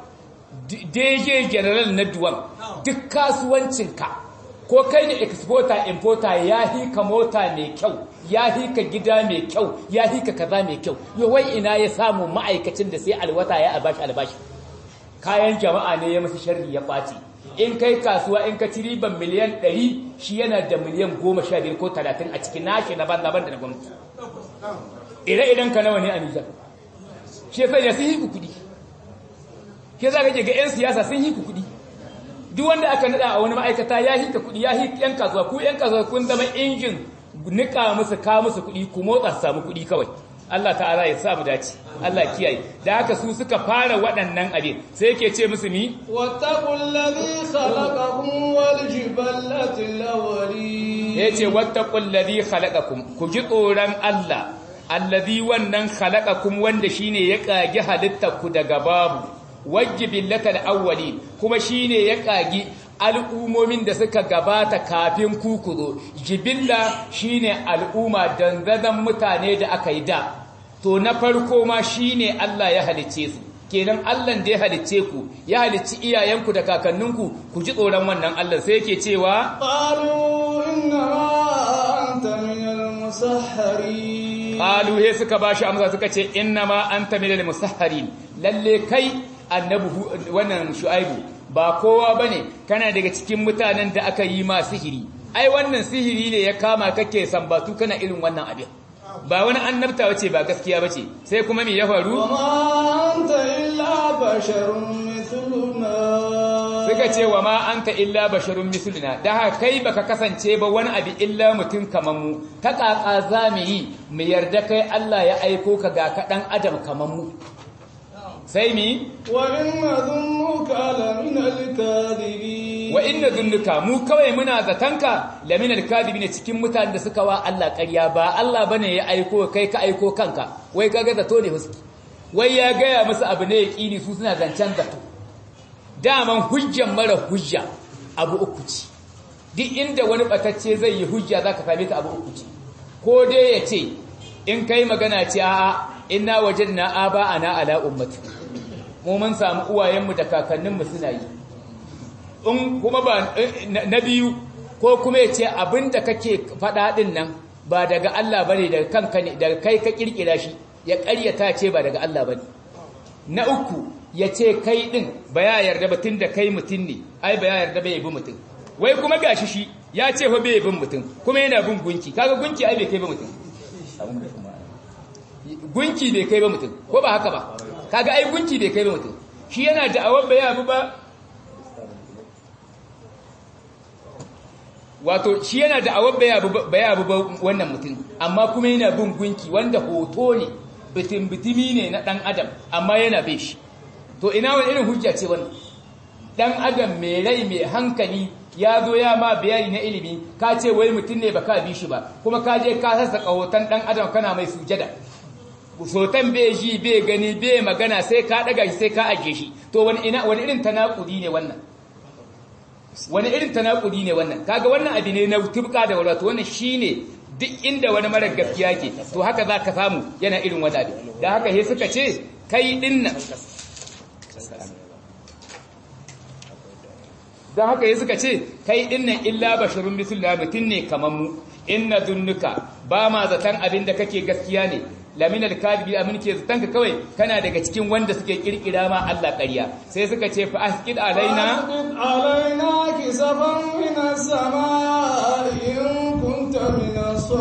DJ general na duwan duk kasuwancinka ko kai ne exporter importer ya hika mota mai kyau ya hika gida mai kyau ya hika kaza mai kyau yawai ina ya samu ma'aikacin da sai alwata ya albashi albashi kayan jama'a ne ya masu sharri ya ɓaci in kai kasuwa in ka ci riban miliyan 100 shi yana da miliyan 15 ko 30 a cikin nashi na banda banda na gwamnati ire-iren ka nawa ne a Nijar shi yasa ya sun hiku kudi ke za ka ke ga 'yan siyasa sun hiku kudi duk wanda aka nada a wani ma'aikata ya hika kudi ya hika 'yan kasuwa ku 'yan kasuwa kun zama injin nika musu ka musu kudi ku motsa su samu kudi kawai Allah ta'ala ya sa mu dace Allah kiyaye da haka su suka fara waɗannan abin sai yake ce musu ni wattaqul ladhi khalaqakum wal jiballatil awwalin yace wattaqul ladhi khalaqakum ku ji tsoron Allah alladhi wannan khalaqakum wanda shine ya kage halittar ku daga babu wajibillatal awwalin kuma shine ya kagi al'umomin da suka gabata kafin kukuzo jibilla shine al'umma danzazan mutane da aka yi da to na farko ma shine Allah ya halicce su kenan Allah da ya halicce ku ya halicci iyayenku da kakanninku ku ji tsoron wannan Allah sai yake cewa qalu inna anta minal musahharin qalu he suka bashi amsa suka ce inna ma anta minal musahharin lalle kai annabi wannan shu'aibu ba kowa bane kana daga cikin mutanen da aka yi ma sihiri ai wannan sihiri ne ya kama kake sambatu kana irin wannan abin ba wani annabta wace ba gaskiya bace sai kuma me ya faru وما أنت إلا بشر مثلنا suka ce wa ma anta illa basharun misluna da haka kai baka kasance ba wani abu illa mutum kaman mu ta kaka zamu yi mu yarda kai Allah ya aiko ka ga ka dan adam kaman mu sai mi وإن ظنك لمن الكاذبين wa inna dhunnuka mu kawai muna zatanka laminal kadibina cikin mutanen da suka wa Allah ƙarya ba Allah bane ya aiko kai ka aiko kanka wai kaga zato ne huski wai ya gaya musu abu ne yaqini su suna zancen zato daman hujjan mara hujja abu uku ce duk inda wani batacce zai yi hujja zaka same ta abu uku ce ko dai ya ce in kai magana ce a'a inna wajadna aba ana ala ummati mu mun samu uwayenmu da kakanninmu suna yi in kuma ba na biyu ko kuma ya ce abinda kake faɗa ɗin nan ba daga Allah bane daga kanka ne daga kai ka kirkira shi ya ƙaryata ce ba daga Allah bane na uku ya ce kai ɗin ba ya yarda ba tun da kai mutum ne ai ba ya yarda ba ya bi mutum wai kuma gashi shi ya ce fa bai bin mutum kuma yana bin gunki kaga gunki ai bai kai ba mutum gunki bai kai ba mutum ko ba haka ba kaga ai gunki bai kai ba mutum shi yana da'awar ba ya bi ba wato shi yana da'awar ba ya bi ba wannan mutum amma kuma yana bin gunki wanda hoto ne bitin bitimi ne na dan adam amma yana bin shi to ina wani irin hujja ce wannan dan adam mai rai mai hankali ya zo ya ma bayani na ilimi ka ce wai mutum ne baka bi shi ba kuma ka je ka sassa hoton dan adam kana mai sujada sotan bai ji bai gani bai magana sai ka daga shi sai ka aje shi to wani ina wani irin tanakudi ne wannan wani irin tanakudi ne wannan kaga wannan abu ne na tubka da walwata wannan shine duk inda wani mara gaskiya ke to haka zaka samu yana irin wani abu da haka he suka ce kai dinnan don haka yi suka ce kai dinnan illa basharun misalna mutum ne kamar mu inna zunnuka ba ma zaton abin da kake gaskiya ne lamin alkadibi amin ke zaton ka kawai kana daga cikin wanda suke kirkira ma Allah ƙarya sai suka ce fa asqid alaina فأسقط علينا كسفا من السماء إن كنت من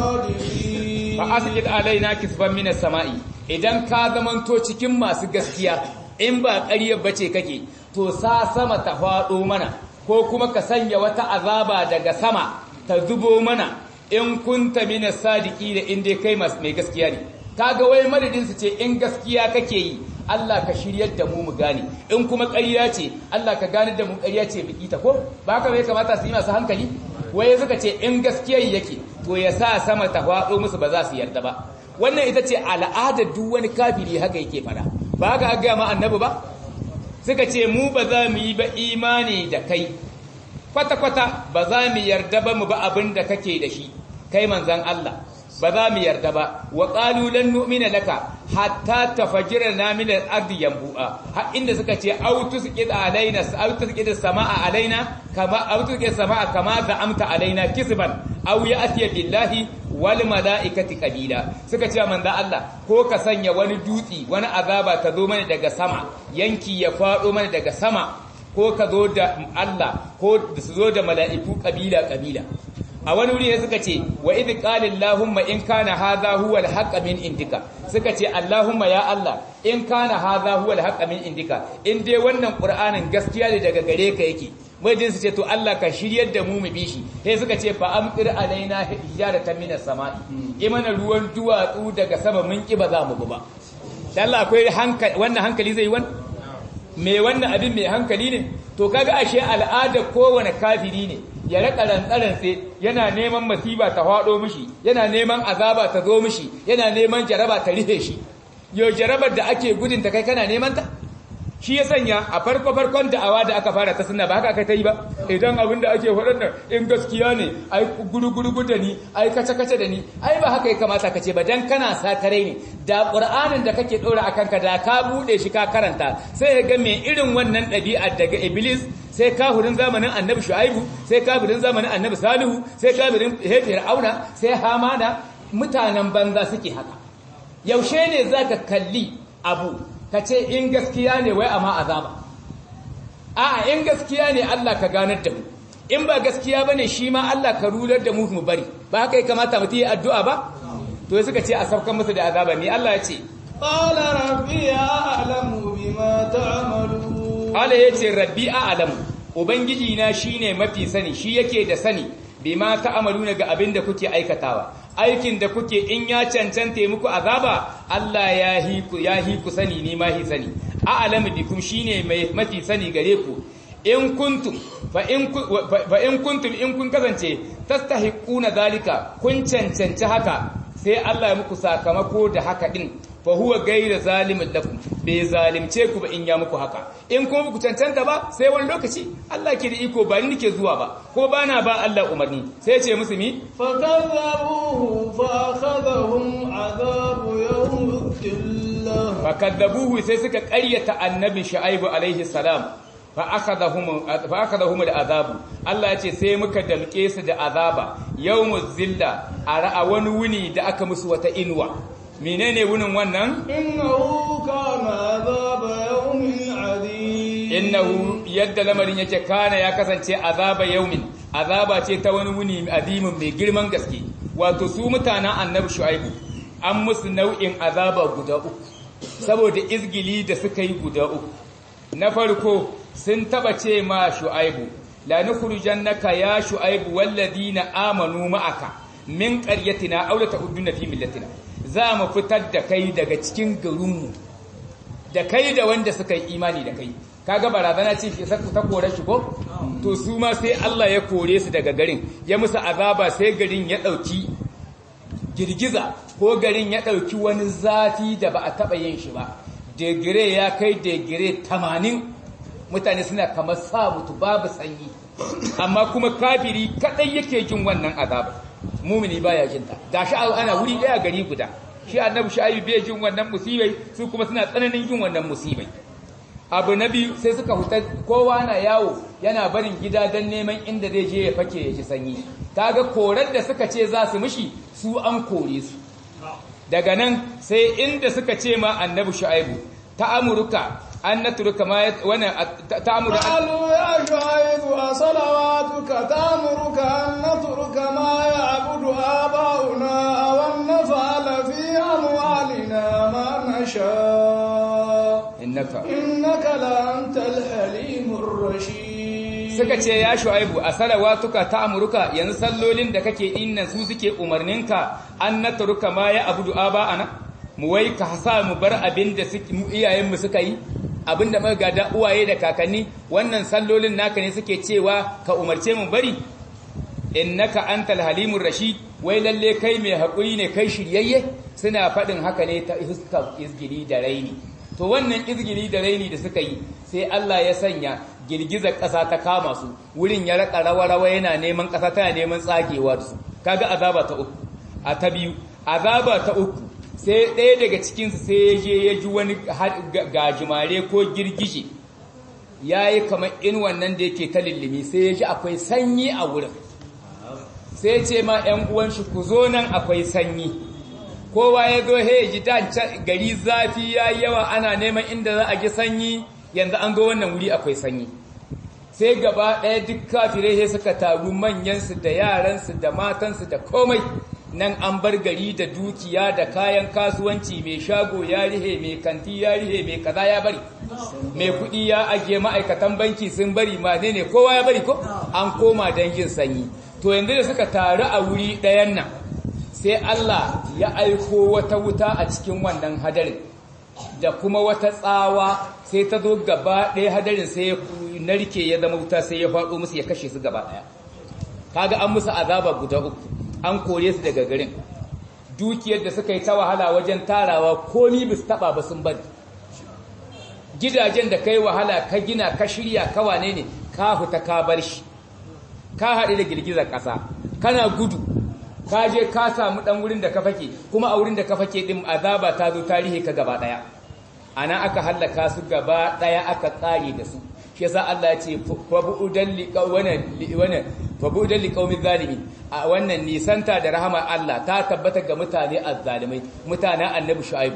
الصادقين fa asqid alaina kisban minas sama'i idan ka zamanto cikin masu gaskiya in ba ƙaryar bace kake to sa sama ta faɗo mana ko kuma ka sanya wata azaba daga sama ta zubo mana in kunta minas sadiki da inda kai mai gaskiya ne kaga wai madadin su ce in gaskiya kake yi Allah ka shiryar da mu mu gane in kuma ƙarya ce Allah ka gane da mu ƙarya ce biki ta ko ba haka bai kamata su yi masu hankali waye suka ce in gaskiya yake to ya sa sama ta faɗo musu ba za su yarda ba wannan ita ce al'adar duk wani kafiri haka yake fara ba haka aka gaya ma annabi ba suka ce mu ba za mu yi ba imani da kai kwata-kwata ba za mu yarda ba mu ba abin da kake da shi kai manzan Allah ba za mu yarda ba wa qalu lan nu'mina laka hatta tafajjirna min al-ardi yanbu'a har inda suka ce aw tusqid alaina aw tusqid samaa alaina kama aw tusqid samaa kama za'amta alaina kisban aw ya'ti billahi wal malaikati qabila suka ce manzo Allah ko ka sanya wani dutsi wani azaba ta zo mana daga sama yanki ya fado mana daga sama ko ka zo da Allah ko su zo da mala'iku kabila kabila a wani wuri suka ce wa idh qala allahumma in kana hadha huwa al min indika suka ce allahumma ya allah in kana hadha huwa al min indika in dai wannan qur'anin gaskiya ne daga gare ka yake mai su ce to allah ka shiryar da mu mu bi shi sai suka ce fa amtir alaina hijaratan minas sama'i imana ruwan duwatsu daga sama mun ki ba za mu ba dan allah akwai hankali wannan hankali zai wani me wannan abin mai hankali ne to kaga ashe al'ada kowane kafiri ne ya raka rantsarantse yana neman masiba ta hado mishi yana neman azaba ta zo mishi yana neman jaraba ta rihe shi yo jarabar da ake gudun ta kai kana neman ta shi ya sanya a farko farkon da'awa da aka fara ta sunna ba haka aka ta yi ba idan abin da ake faɗan nan in gaskiya ne ai guruguru da ni ai kace kace da ni ai ba haka ya kamata ka ce ba dan kana sakarai ne da qur'anin da kake dora akan ka da ka bude shi ka karanta sai ya ga me irin wannan ɗabi'a daga iblis sai kafirin zamanin annabi shu'aibu sai kafirin zamanin annabi salihu sai kafirin fir'auna sai hamana mutanen banza suke haka yaushe ne zaka kalli abu ka ce in gaskiya ne wai amma azaba a'a in gaskiya ne Allah ka ganar da mu in ba gaskiya bane shi ma Allah ka rular da mu mu bari ba haka ya kamata mutum yi addu'a ba to suka ce a saukan musu da azaba ne Allah ya ce qala rabbi a'lamu bima ta'malun Allah ya ce rabbi a'lamu ubangiji na shine mafi sani shi yake da sani bima ta'maluna ga abin da kuke aikatawa aikin da kuke in ya cancanta muku azaba Allah ya hi ku ya hi ku sani ni ma hi sani a'lamu bikum shine mai mafi sani gare ku in kuntum fa in fa in kuntum in kun kasance tastahiquna zalika kun cancanci haka sai Allah ya muku sakamako da haka din fa huwa ghayra zalimin lakum bai zalimce ku ba in ya muku haka in kuma ku cancanta ba sai wani lokaci Allah ke da iko ba ni nake zuwa ba ko bana ba Allah umarni sai ya ce musu mi fakadzabuhu fa akhadhahum adhabu yawm dhillah fakadzabuhu sai suka ƙaryata annabi shu'aibu alaihi salam fa akhadhahum fa akhadhahum al'azabu Allah ya ce sai muka damke su da azaba yawmuz zilla a wani wuni da aka musu wata inuwa menene wunin wannan innahu kana adhaba yawmin adim innahu yadda lamarin yake kana ya kasance azaba yawmin azaba ce ta wani wuni adimin mai girman gaske wato su mutanen annabi shu'aibu an musu nau'in azaba guda uku saboda izgili da suka yi guda uku na farko sun taba ce ma shu'aibu la nukhrijannaka ya shu'aibu walladina amanu ma'aka min qaryatina aw la ta'uduna fi millatina za mu fitar da kai daga cikin garinmu da kai da wanda suka yi imani da kai kaga barazana ce shi ta kore shi ko to su ma sai Allah ya kore su daga garin ya musu azaba sai garin ya dauki girgiza ko garin ya dauki wani zafi da ba a taba yin shi ba degire ya kai degire 80 mutane suna kamar sa mutu babu sanyi amma kuma kafiri kadai yake jin wannan azaba mumini baya jin ta gashi ana wuri daya gari guda shi annabi shu'aib bai jin wannan musibai su kuma suna tsananin jin wannan musibai abu na biyu sai suka huta kowa na yawo yana barin gida don neman inda zai je ya fake ya ji sanyi kaga korar da suka ce za su mishi su an kore su daga nan sai inda suka ce ma annabi shu'aibu ta amurka an natruka ma wannan ta'muru قالوا يا شعيب أصلواتك تأمرك أن نترك ما يعبد آباؤنا أو أن نفعل في أموالنا ما نشاء innaka إنك لأنت الحليم الرشيد suka ce ya shu'aibu a salawatuka ta amurka yanzu sallolin da kake innan su suke umarninka an natruka ma ya abudu aba'ana mu wai ka sa mu bar abin da mu iyayenmu suka yi abin da muka gada uwaye da kakanni wannan sallolin naka ne suke cewa ka umarce mu bari innaka antal halimur rashid wai lalle kai mai hakuri ne kai shiryayye suna faɗin haka ne ta iska izgili da raini to wannan izgili da raini da suka yi sai Allah ya sanya girgizar ƙasa ta kama su wurin ya raka rawa-rawa yana neman ƙasa tana neman tsagewa da su kaga azaba ta uku a ta biyu azaba ta uku sai ɗaya daga cikinsu sai ya je ya ji wani gajimare ko girgije ya yi kamar in wannan da yake ta lullumi sai ya ji akwai sanyi a wurin sai ce ma ‘yan uwanshi ku zo nan akwai sanyi kowa ya zo he ji gari zafi ya yawa ana neman inda za a ji sanyi yanzu an zo wannan wuri akwai sanyi sai gaba ɗaya duk kafirai he suka taru manyansu da yaransu da matansu da komai nan an bar gari da dukiya da kayan kasuwanci mai shago ya rihe mai kanti ya rihe mai kaza ya bari mai kuɗi ya ajiye ma'aikatan banki sun bari ma ne ne kowa ya bari ko an koma don yin sanyi to yanzu da suka taru a wuri ɗayan nan sai Allah ya aiko wata wuta a cikin wannan hadarin da kuma wata tsawa sai ta zo gaba ɗaya hadarin sai ya narke ya zama wuta sai ya faɗo musu ya kashe su gaba ɗaya kaga an musu azaba guda uku an kore su daga garin dukiyar da suka yi ta wahala wajen tarawa komi bis taba ba sun bari gidajen da kai wahala ka gina ka shirya ka wane ne ka fita ka bar shi ka haɗu da girgizar ƙasa kana gudu ka je ka samu ɗan wurin da ka fake kuma a wurin da ka fake ɗin azaba ta zo tarihi ka gaba ɗaya ana aka hallaka su gaba ɗaya aka ƙare da su shi yasa Allah ya ce fabu'udan liqaumin zalimi a wannan nisanta da rahama Allah ta tabbata ga mutane azzalimai mutanen annabi shu'aibu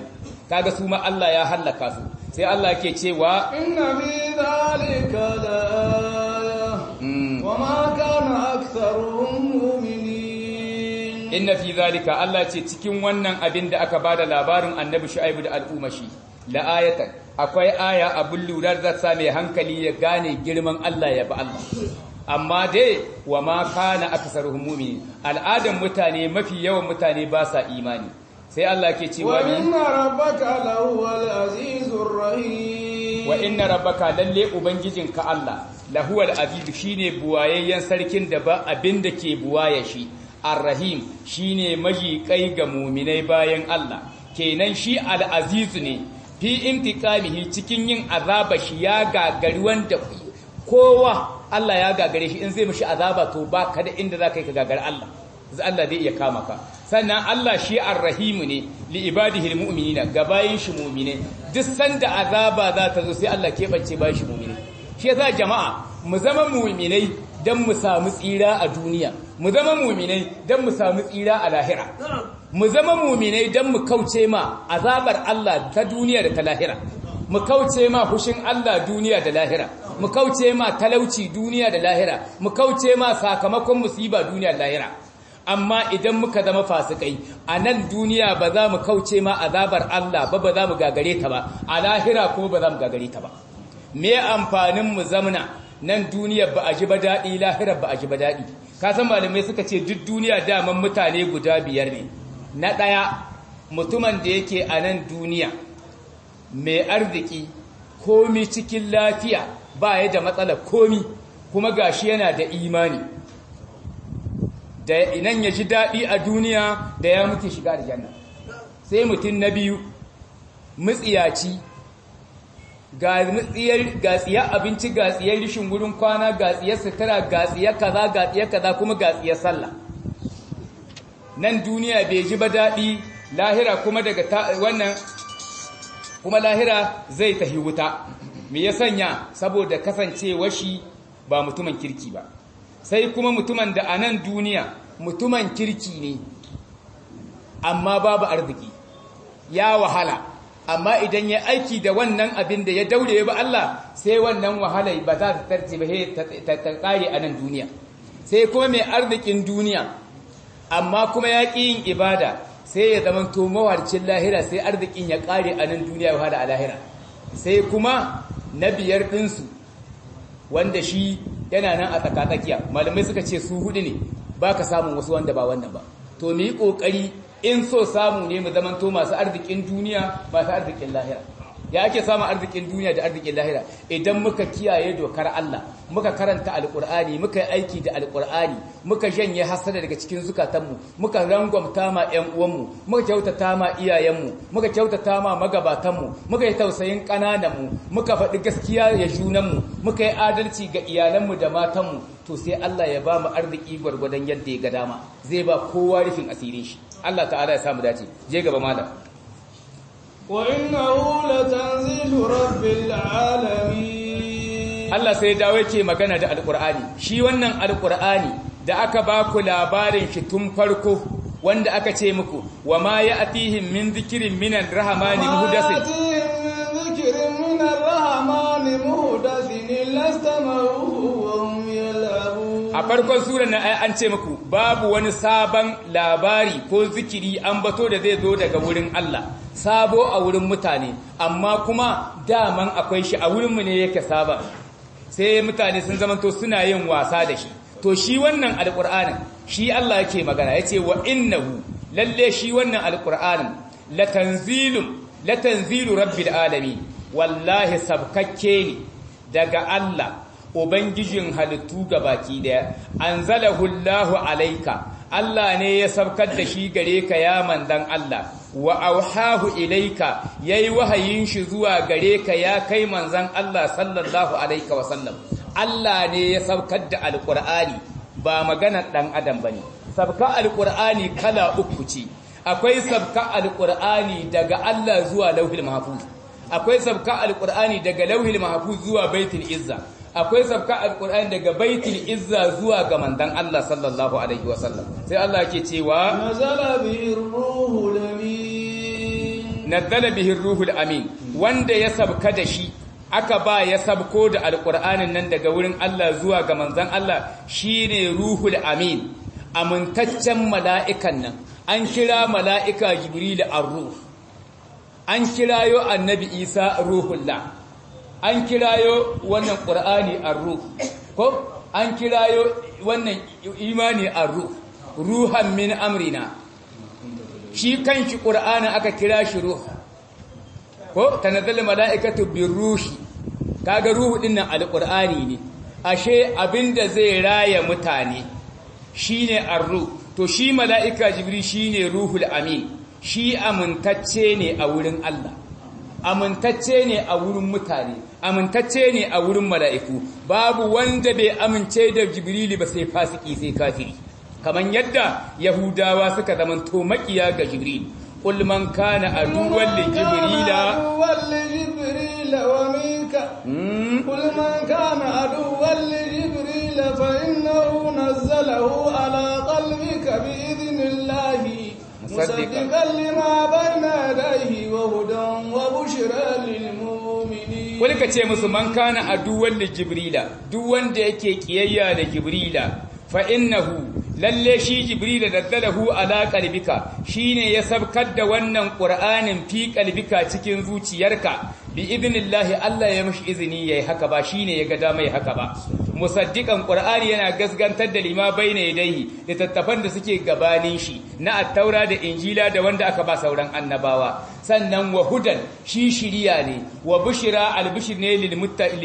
kaga su ma Allah ya hallaka su sai Allah ke cewa inna fi dhalika laaya wama kana aktharuhum mu'minin inna fi zalika Allah ce cikin wannan abin da aka bada labarin annabi shu'aibu da al'umashi la ayatan akwai aya abun lura da sa mai hankali ya gane girman Allah ya ba Allah amma dai wa ma kana aksaruhum mu'minin al'adan mutane mafi yawan mutane ba sa imani sai Allah ke cewa wa inna rabbaka lahuwal azizur rahim wa inna rabbaka lalle ubangijinka Allah lahuwal aziz shine buwayayyen sarkin da ba abin da ke buwaye shi Ar-Rahim shine majiƙai ga muminai bayan Allah kenan shi al-Aziz ne fi intiqamihi cikin yin azaba shi ya gagari wanda kowa Allah ya gagare shi in zai mishi azaba to ba ka da inda zaka yi ka gagari Allah Allah zai iya kama ka sannan Allah shi Ar-Rahim ne li ibadihi al-mu'minina ga bayin shi mu'mine duk sanda azaba za ta zo sai Allah keɓance bayin shi mu'mine shi yasa jama'a mu zama mu'minai dan mu samu tsira a duniya mu zama muminai don mu samu tsira a lahira mu zama muminai don mu kauce ma azabar Allah ta duniya da ta lahira mu kauce ma hushin Allah duniya da lahira mu kauce ma talauci duniya da lahira mu kauce ma sakamakon musiba duniya da lahira amma idan muka zama fasikai a nan duniya ba za mu kauce ma azabar Allah ba ba za mu gagare ta ba a lahira kuma ba za mu gagare ta ba me amfanin mu zamna nan duniya ba a ji ba daɗi lahirar ba a ji ba daɗi kasan malamai suka ce duk duniya daman mutane guda biyar ne na ɗaya mutumin da yake a nan duniya mai arziki komi cikin lafiya ba ya da matsala komi kuma gashi yana da imani da inan ya ji daɗi a duniya da ya muke shiga da janna sai mutum na biyu mutsiyaci ga tsiyar abinci ga tsiyar rishin wurin kwana ga tsiyar sutura ga tsiyar kaza ga tsiyar kaza kuma ga tsiyar sallah nan duniya bai ji ba daɗi lahira kuma daga wannan kuma lahira zai tahi wuta me ya sanya saboda kasancewa shi ba mutumin kirki ba sai kuma mutumin da a nan duniya mutumin kirki ne amma babu arziki ya wahala amma idan ya aiki da wannan abin da ya daure ba Allah sai wannan wahala ba za ta tarce ba ta kare a nan duniya sai kuma mai arzikin duniya amma kuma ya ƙi yin ibada sai ya zama to mawarcin lahira sai arzikin ya kare a nan duniya ya wahala a lahira sai kuma na biyar ɗinsu wanda shi yana nan a tsakatsakiya malamai suka ce su hudu ne ba ka samun wasu wanda ba wannan ba to mu yi ƙoƙari in so samu ne mu zamanto masu arzikin duniya masu arzikin lahira ya ake samun arzikin duniya da arzikin lahira idan muka kiyaye dokar Allah muka karanta alkur'ani muka yi aiki da alkur'ani muka janye hasada daga cikin zukatanmu muka rangwamta ma ƴan uwanmu muka kyautata ma iyayenmu muka kyautata ma magabatanmu muka yi tausayin ƙanananmu muka faɗi gaskiya ya junanmu muka yi adalci ga iyalanmu da matanmu to sai Allah ya ba mu arziki gwargwadon yadda ya ga dama zai ba kowa rufin asirin shi Allah ta'ala ya samu dace je gaba malam وإنه لتنزيل رب العالمين Allah sai dawo yake magana da alkur'ani shi wannan alkur'ani da aka ba ku labarin shi tun farko wanda aka ce muku wa ma ya'tihim min dhikrin minan rahmani muhdathin ذكر من الرحمن مهدث إلا استمعوه وهم يلعبون a farkon surar na an ce muku babu wani sabon labari ko zikiri an bato da zai zo daga wurin Allah sabo a wurin mutane amma kuma daman akwai shi a wurinmu ne yake saba sai mutane sun zamanto suna yin wasa da shi to shi wannan alƙur'anin shi Allah yake magana yace wa innahu lalle shi wannan alƙur'anin latanzilun latanzilu rabbil alamin wallahi sabkakke ne daga Allah Ubangijin halittu ga baki daya, an Allahu alaika, Allah ne ya sabkar da shi gare ka ya mandan Allah, wa auhahu ilaika ya yi wahayin shi zuwa gare ka ya kai manzan Allah sallallahu alaika wasallam. Allah ne ya sabkar da Alƙur'ani ba maganar ɗan adam ba ne. Sabka Alƙur'ani kala uku ce, akwai sabka Alƙur'ani daga Allah zuwa lauhil mahfuz. Akwai sabka Alƙur'ani daga lauhil mahfuz zuwa baitul izza. akwai sabka alkur'ani daga baitul izza zuwa ga mandan Allah sallallahu alaihi wasallam sai Allah yake cewa nazala bihi ruhul amin nazzala bihi ruhul amin wanda ya sabka da shi aka ba ya sabko da alqur'anin nan daga wurin Allah zuwa ga manzon Allah shine ruhul amin amintaccen mala'ikan nan an kira mala'ika jibril ar-ruh an kirayo annabi isa ruhullah an kirayo wannan qur'ani ar-ruh ko an kirayo wannan imani ar-ruh ruhan min amrina shi kanshi qur'ani aka kira shi ruh ko tanazzal mala'ikatu birruhi kaga ruhu dinnan alqur'ani ne ashe abinda zai raya mutane shine ar-ruh to shi mala'ika jibril shine ruhul amin shi amintacce ne a wurin Allah amintacce ne a wurin mutane amintacce ne a wurin mala'iku babu wanda bai amince da jibrili ba sai fasiki sai kafiri kaman yadda yahudawa suka zamanto makiya ga jibril qul man kana aduwwan li jibrila قل من كان عدوا لجبريل فإنه نزله على قلبك بإذن الله مصدقا لما بين يديه وهدى وبشرى للمؤمنين قل كتي musu man kana aduwwan li jibrila duk wanda yake kiyayya da jibrila fa innahu lalle shi jibrila daddalahu ala qalbika shine ya sabkar da wannan qur'anin fi qalbika cikin zuciyarka bi idnillahi Allah ya mishi izini yayi haka ba shine ya ga dama yayi haka ba musaddiqan qur'ani yana gasgantar da lima baina yadayhi littattafan da suke gabanin shi na at-taura da injila da wanda aka ba sauran annabawa sannan wa hudan shi shiriya ne wa bushira al-bushr ne lil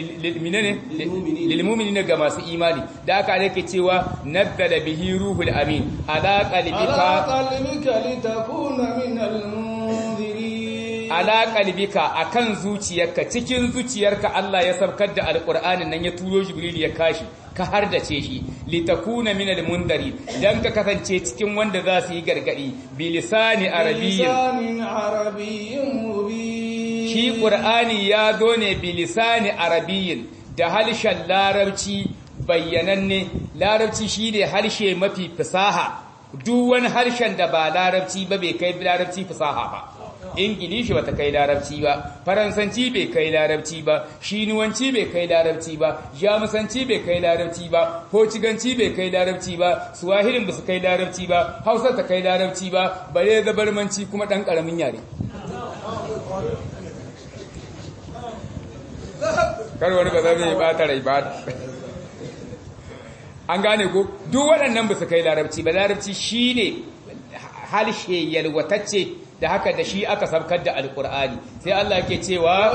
lil mu'minina ga masu imani da aka yake cewa nazzala bihi ruhul amin ala qalbika ala qalbika litakuna min al-munzirin ala qalbika akan zuciyarka cikin zuciyarka Allah ya sabkar da alqur'anin nan ya turo jibril ya kashi ka hardace shi litakuna min almundari dan ka kasance cikin wanda za su yi gargadi bi lisani arabiyyin lisanin arabiyyin mubin shi qur'ani ya zo ne bi lisani arabiyyin da harshen larabci bayyananne larabci shine harshe mafi fasaha duk wani harshen da ba larabci ba bai kai larabci fasaha ba ingilishi bata kai larabci ba faransanci bai kai larabci ba shinuwanci bai kai larabci ba jamusanci bai kai larabci ba hociganci bai kai larabci ba suwahirin ba su kai larabci ba hausa ta kai larabci ba bare zabarmanci kuma dan karamin yare karwar ba zai bata rai ba an gane ko duk waɗannan ba su kai larabci ba larabci shine harshe yalwatacce da haka da shi aka sabkar da alkur'ani sai Allah yake cewa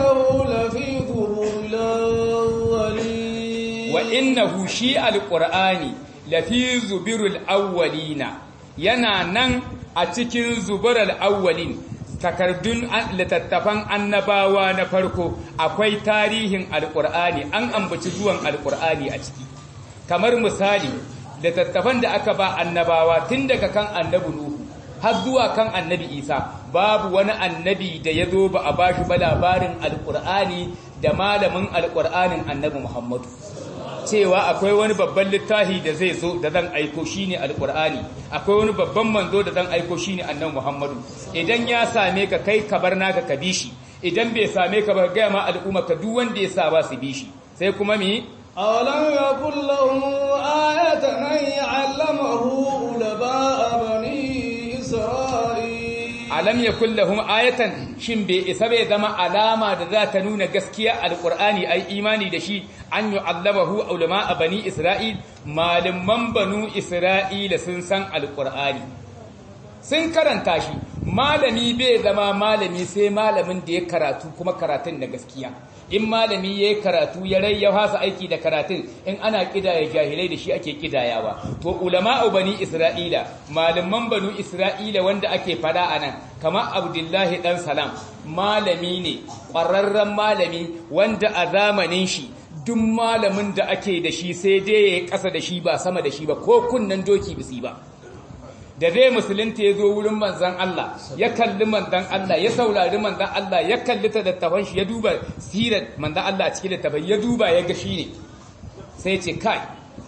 wa innahu shi alkur'ani lafi zubirul awwalina yana nan a cikin zubarul awwalin takardun littattafan annabawa na farko akwai tarihin alkur'ani an ambaci zuwan alkur'ani a ciki kamar misali littattafan da aka ba annabawa tun daga kan annabi nuhu har zuwa kan annabi isa babu wani annabi da ya zo ba a ba shi ba labarin alƙur'ani da malamin alƙur'anin annabi muhammadu cewa akwai wani babban littafi da zai zo da zan aiko shine alƙur'ani akwai wani babban manzo da zan aiko shine annabi muhammadu idan ya same ka kai ka bar naka ka bi shi idan bai same ka ba gaya ma al'umma ka duk wanda ya sa ba su bi shi sai kuma mi أولم يكن لهم آية أن يعلمه علماء بني إسرائيل alam yakul lahum ayatan shin bai isa bai zama alama da za ta nuna gaskiya alqur'ani ai imani da shi an yu'allamahu ulama bani isra'il malaman banu isra'ila sun san alqur'ani sun karanta shi malami bai zama malami sai malamin da ya karatu kuma karatun da gaskiya in malami ya yi karatu ya rai ya hasa aiki da karatun in ana kidaya jahilai da shi ake kidayawa to ulama'u bani isra'ila malaman banu isra'ila wanda ake fada a nan kamar abdullahi dan salam malami ne ƙwararren malami wanda a zamanin shi duk malamin da ake da shi sai dai ya yi ƙasa da shi ba sama da shi ba ko kunnen doki bisi ba da zai musulunta ya zo wurin manzan Allah ya kalli manzan Allah ya saurari manzan Allah ya kalli ta dattafan shi ya duba sirar manzan Allah a cikin dattafan ya duba ya ga shi ne sai ce kai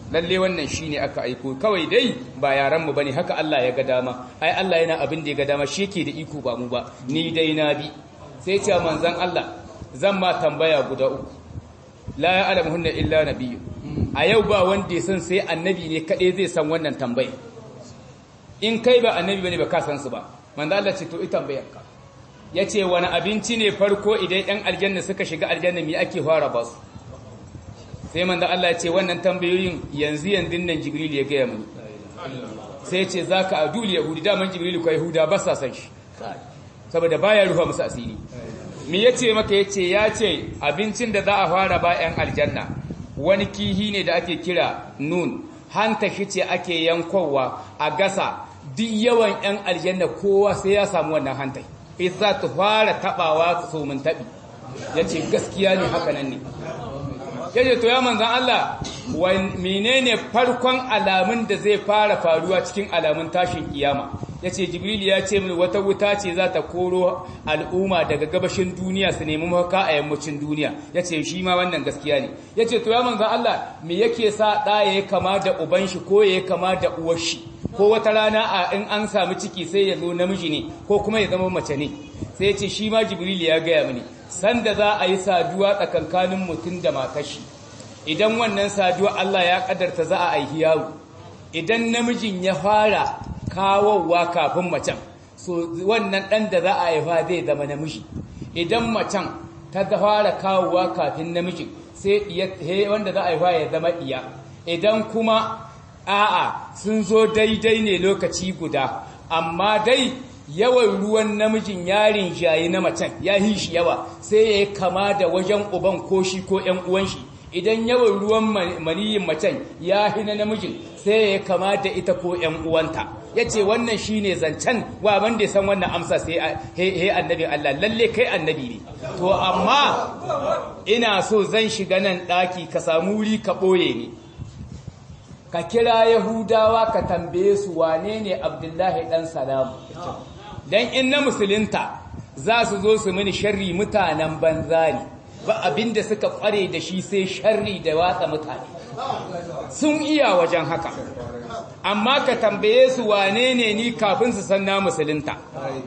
lalle wannan shine aka aiko kawai dai ba yaran mu bane haka Allah ya ga dama ai Allah yana abin da ya ga dama shi yake da iko ba mu ba ni dai na bi sai ce manzon Allah zan ma tambaya guda uku la ya'lamuhunna illa nabiyyu a yau ba wanda ya san sai annabi ne kadai zai san wannan tambaya in kai ba annabi bane ba ka san su ba manzo Allah ce to ita tambayarka yace wani abinci ne farko idan ɗan aljanna suka shiga aljanna me ake fara ba su sai manzo Allah ya ce wannan tambayoyin yanzu yanzu nan Jibril ya ga mu sai ya ce zaka adul yahudi da man Jibril ko yahuda ba sa san shi saboda baya rufa musu asiri me yace maka yace ya ce abincin da za a fara ba ɗan aljanna wani kihi ne da ake kira nun hanta shi ce ake yankowa a gasa duk yawan 'yan aljanna kowa sai ya samu wannan hantai isa ta fara tabawa su mun tabi ya ce gaskiya ne haka nan ne ya ce to ya manzan Allah menene farkon alamun da zai fara faruwa cikin alamun tashin kiyama ya ce jibril ya ce mini wata wuta ce za ta koro al'umma daga gabashin duniya su nemi mafaka a yammacin duniya ya ce shi ma wannan gaskiya ne ya ce to ya manzan Allah me yake sa ɗaya ya kama da uban shi ko ya kama da uwar shi ko wata rana a in an samu ciki sai ya zo namiji ne ko kuma ya zama mace ne sai ya ce shi ma jibril ya gaya mini sanda za a yi saduwa tsakankanin mutum da matashi idan wannan saduwa Allah ya kadarta za a aihi yaro idan namijin ya fara kawowa kafin macen so wannan dan da za a haifa zai zama namiji idan macen ta fara kawowa kafin namijin sai wanda za a haifa ya zama iya idan kuma a'a sun zo daidai ne lokaci guda amma dai yawan ruwan namijin yarin jayi na macen ya yi shi yawa sai ya kama da wajen uban ko shi ko ‘yan uwan shi idan yawan ruwan maniyin macen ya hi na namijin sai ya kama da ita ko ‘yan uwanta ya ce wannan shi ne zancen wa wanda ya san wannan amsa sai he annabi Allah lalle kai annabi ne to amma ina so zan shiga nan ɗaki ka samu wuri ka ɓoye ne ka kira yahudawa ka tambaye su wane ne abdullahi ɗan salamu don in na musulunta za su zo su mini sharri mutanen banza ne ba abinda suka kware da shi sai sharri da watsa mutane sun iya wajen haka amma ka tambaye su wane ne ni kafin su san na musulunta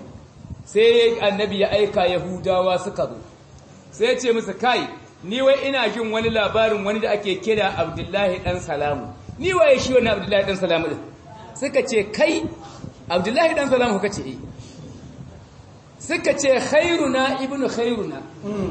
sai annabi ya aika yahudawa suka zo sai ce musu kai ni wai ina jin wani labarin wani da ake kira abdullahi dan salamu ni waye shi wani abdullahi dan salamu din suka ce kai abdullahi dan salamu kuka ce eh suka ce khairuna ibnu khairuna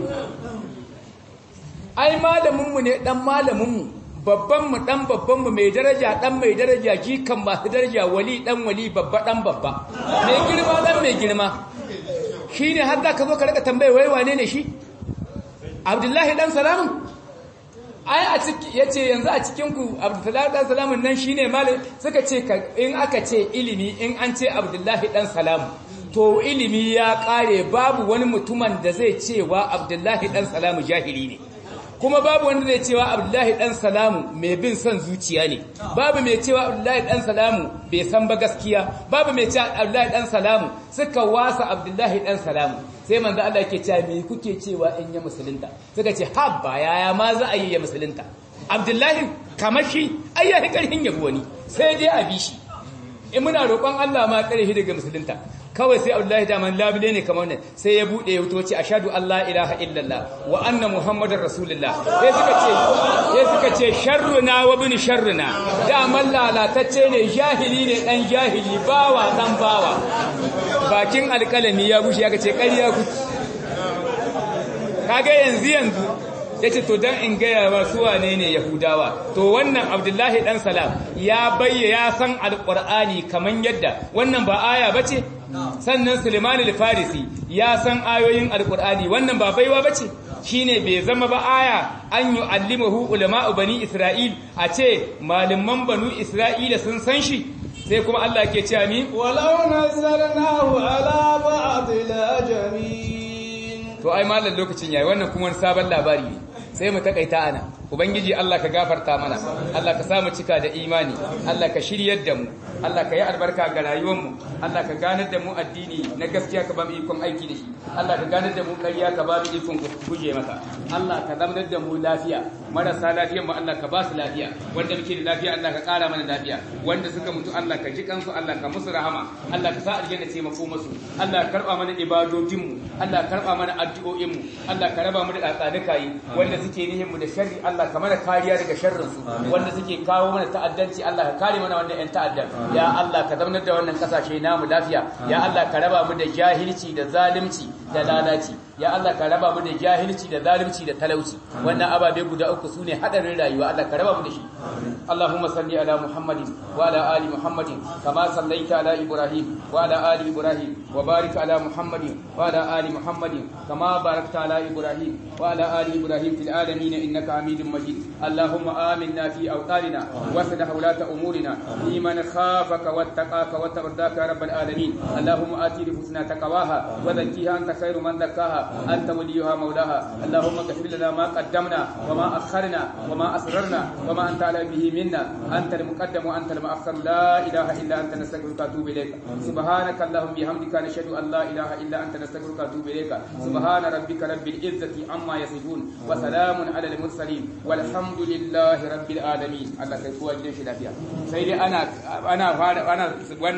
ai malaminmu ne dan malaminmu babbanmu dan babbanmu mai daraja dan mai daraja jikan masu daraja wali dan wali babba dan babba mai girma dan mai girma shine har za ka zo ka rika tambaye wai wane ne shi abdullahi dan salamu ai a ciki yace yanzu a cikin ku abdullahi dan salamu nan shine malam suka ce in aka ce ilimi in an ce abdullahi dan salamu to ilimi ya kare babu wani mutumin da zai cewa abdullahi dan salamu jahili ne kuma babu wanda zai cewa abdullahi dan salamu mai bin son zuciya ne babu mai cewa abdullahi dan salamu bai san ba gaskiya babu mai cewa abdullahi dan salamu suka wasa abdullahi dan salamu sai manzo Allah yake cewa me kuke cewa in ya musulunta suka ce habba yaya ma za a yi ya musulunta abdullahi kamar shi ai ya karhin yabo wani sai dai a bi shi in muna roƙon Allah ma karhi daga musulunta kawai sai Abdullahi daman labile ne kamar wannan sai ya bude ya wuto ce ashhadu an la ilaha illallah wa anna muhammadar rasulullah sai suka ce sai suka ce sharruna wa bin sharruna daman lalatacce ne jahili ne dan jahili bawa dan bawa bakin alkalami ya bushe ya ce ƙarya ku kaga yanzu yanzu yace to dan in gaya wa su wane ne yahudawa to wannan abdullahi dan salam ya bayya ya san alqur'ani kaman yadda wannan ba aya bace sannan Suleiman al-Farisi ya san ayoyin Al-Qur'ani wannan ba baiwa bace shine bai zama ba aya an yu'allimuhu ulama'u bani Isra'il a ce malaman banu Isra'ila sun san shi sai kuma Allah ke cewa mi walau nazzalnahu ala ba'd al-ajamin to ai mallan lokacin yayi wannan kuma wani sabon labari ne sai mu takaita ana ubangiji Allah ka gafarta mana Allah ka samu cika da imani Allah ka shiryar da mu Allah ka yi albarka ga rayuwar mu Allah ka ganar da mu addini na gaskiya ka ba mu ikon aiki da shi Allah ka ganar da mu ƙarya ka ba mu ikon guje maka Allah ka zamanar da mu lafiya marasa lafiyar mu Allah ka ba su lafiya wanda muke da lafiya Allah ka ƙara mana lafiya wanda suka mutu Allah ka ji kansu Allah ka musu rahama Allah ka sa aljanna ce mako musu Allah ka karba mana ibadojin mu Allah ka karba mana addu'o'in mu Allah ka raba mu da tsaduka yi wanda suke nihin mu da sharri Allah ka mana kariya daga sharrin su wanda suke kawo mana ta'addanci Allah ka kare mana wannan ƴan ta'addan ya Allah ka zamanar da wannan kasashe namu lafiya ya Allah ka raba mu da jahilci da zalunci da lalaci ya Allah ka raba mu da jahilci da zalunci da talauci wannan ababe guda uku sune hadarin rayuwa Allah ka raba mu da shi Allahumma salli ala Muhammadin wa ala ali Muhammadin kama sallaita ala Ibrahim wa ala ali Ibrahim wa barik ala Muhammadin wa ala ali Muhammadin kama barakta ala Ibrahim wa ala ali Ibrahim fil alamin innaka Hamidum Majid Allahumma aminna fi awtanina wa sadah ulata umurina liman khafaka wattaqaka wa tardaka ya rabbal alamin Allahumma ati nufusana taqwaha wa zakkiha anta khairu man zakkaha anta waliyuha mawlaha Allahumma ghfir lana ma qaddamna wa ma akharna wa ma asrarna wa ma anta ala bihi minna anta al-muqaddam wa anta al-mu'akhkhar la ilaha illa anta nastaghfiruka wa atubu ilayk subhanaka allahumma bihamdika nashhadu an la ilaha illa anta nastaghfiruka wa atubu ilayk subhana rabbika rabbil izzati amma yasifun wa salamun ala al-mursalin walhamdulillahi rabbil alamin Allah kai kowa gidan shi lafiya sai dai ana ana fara ana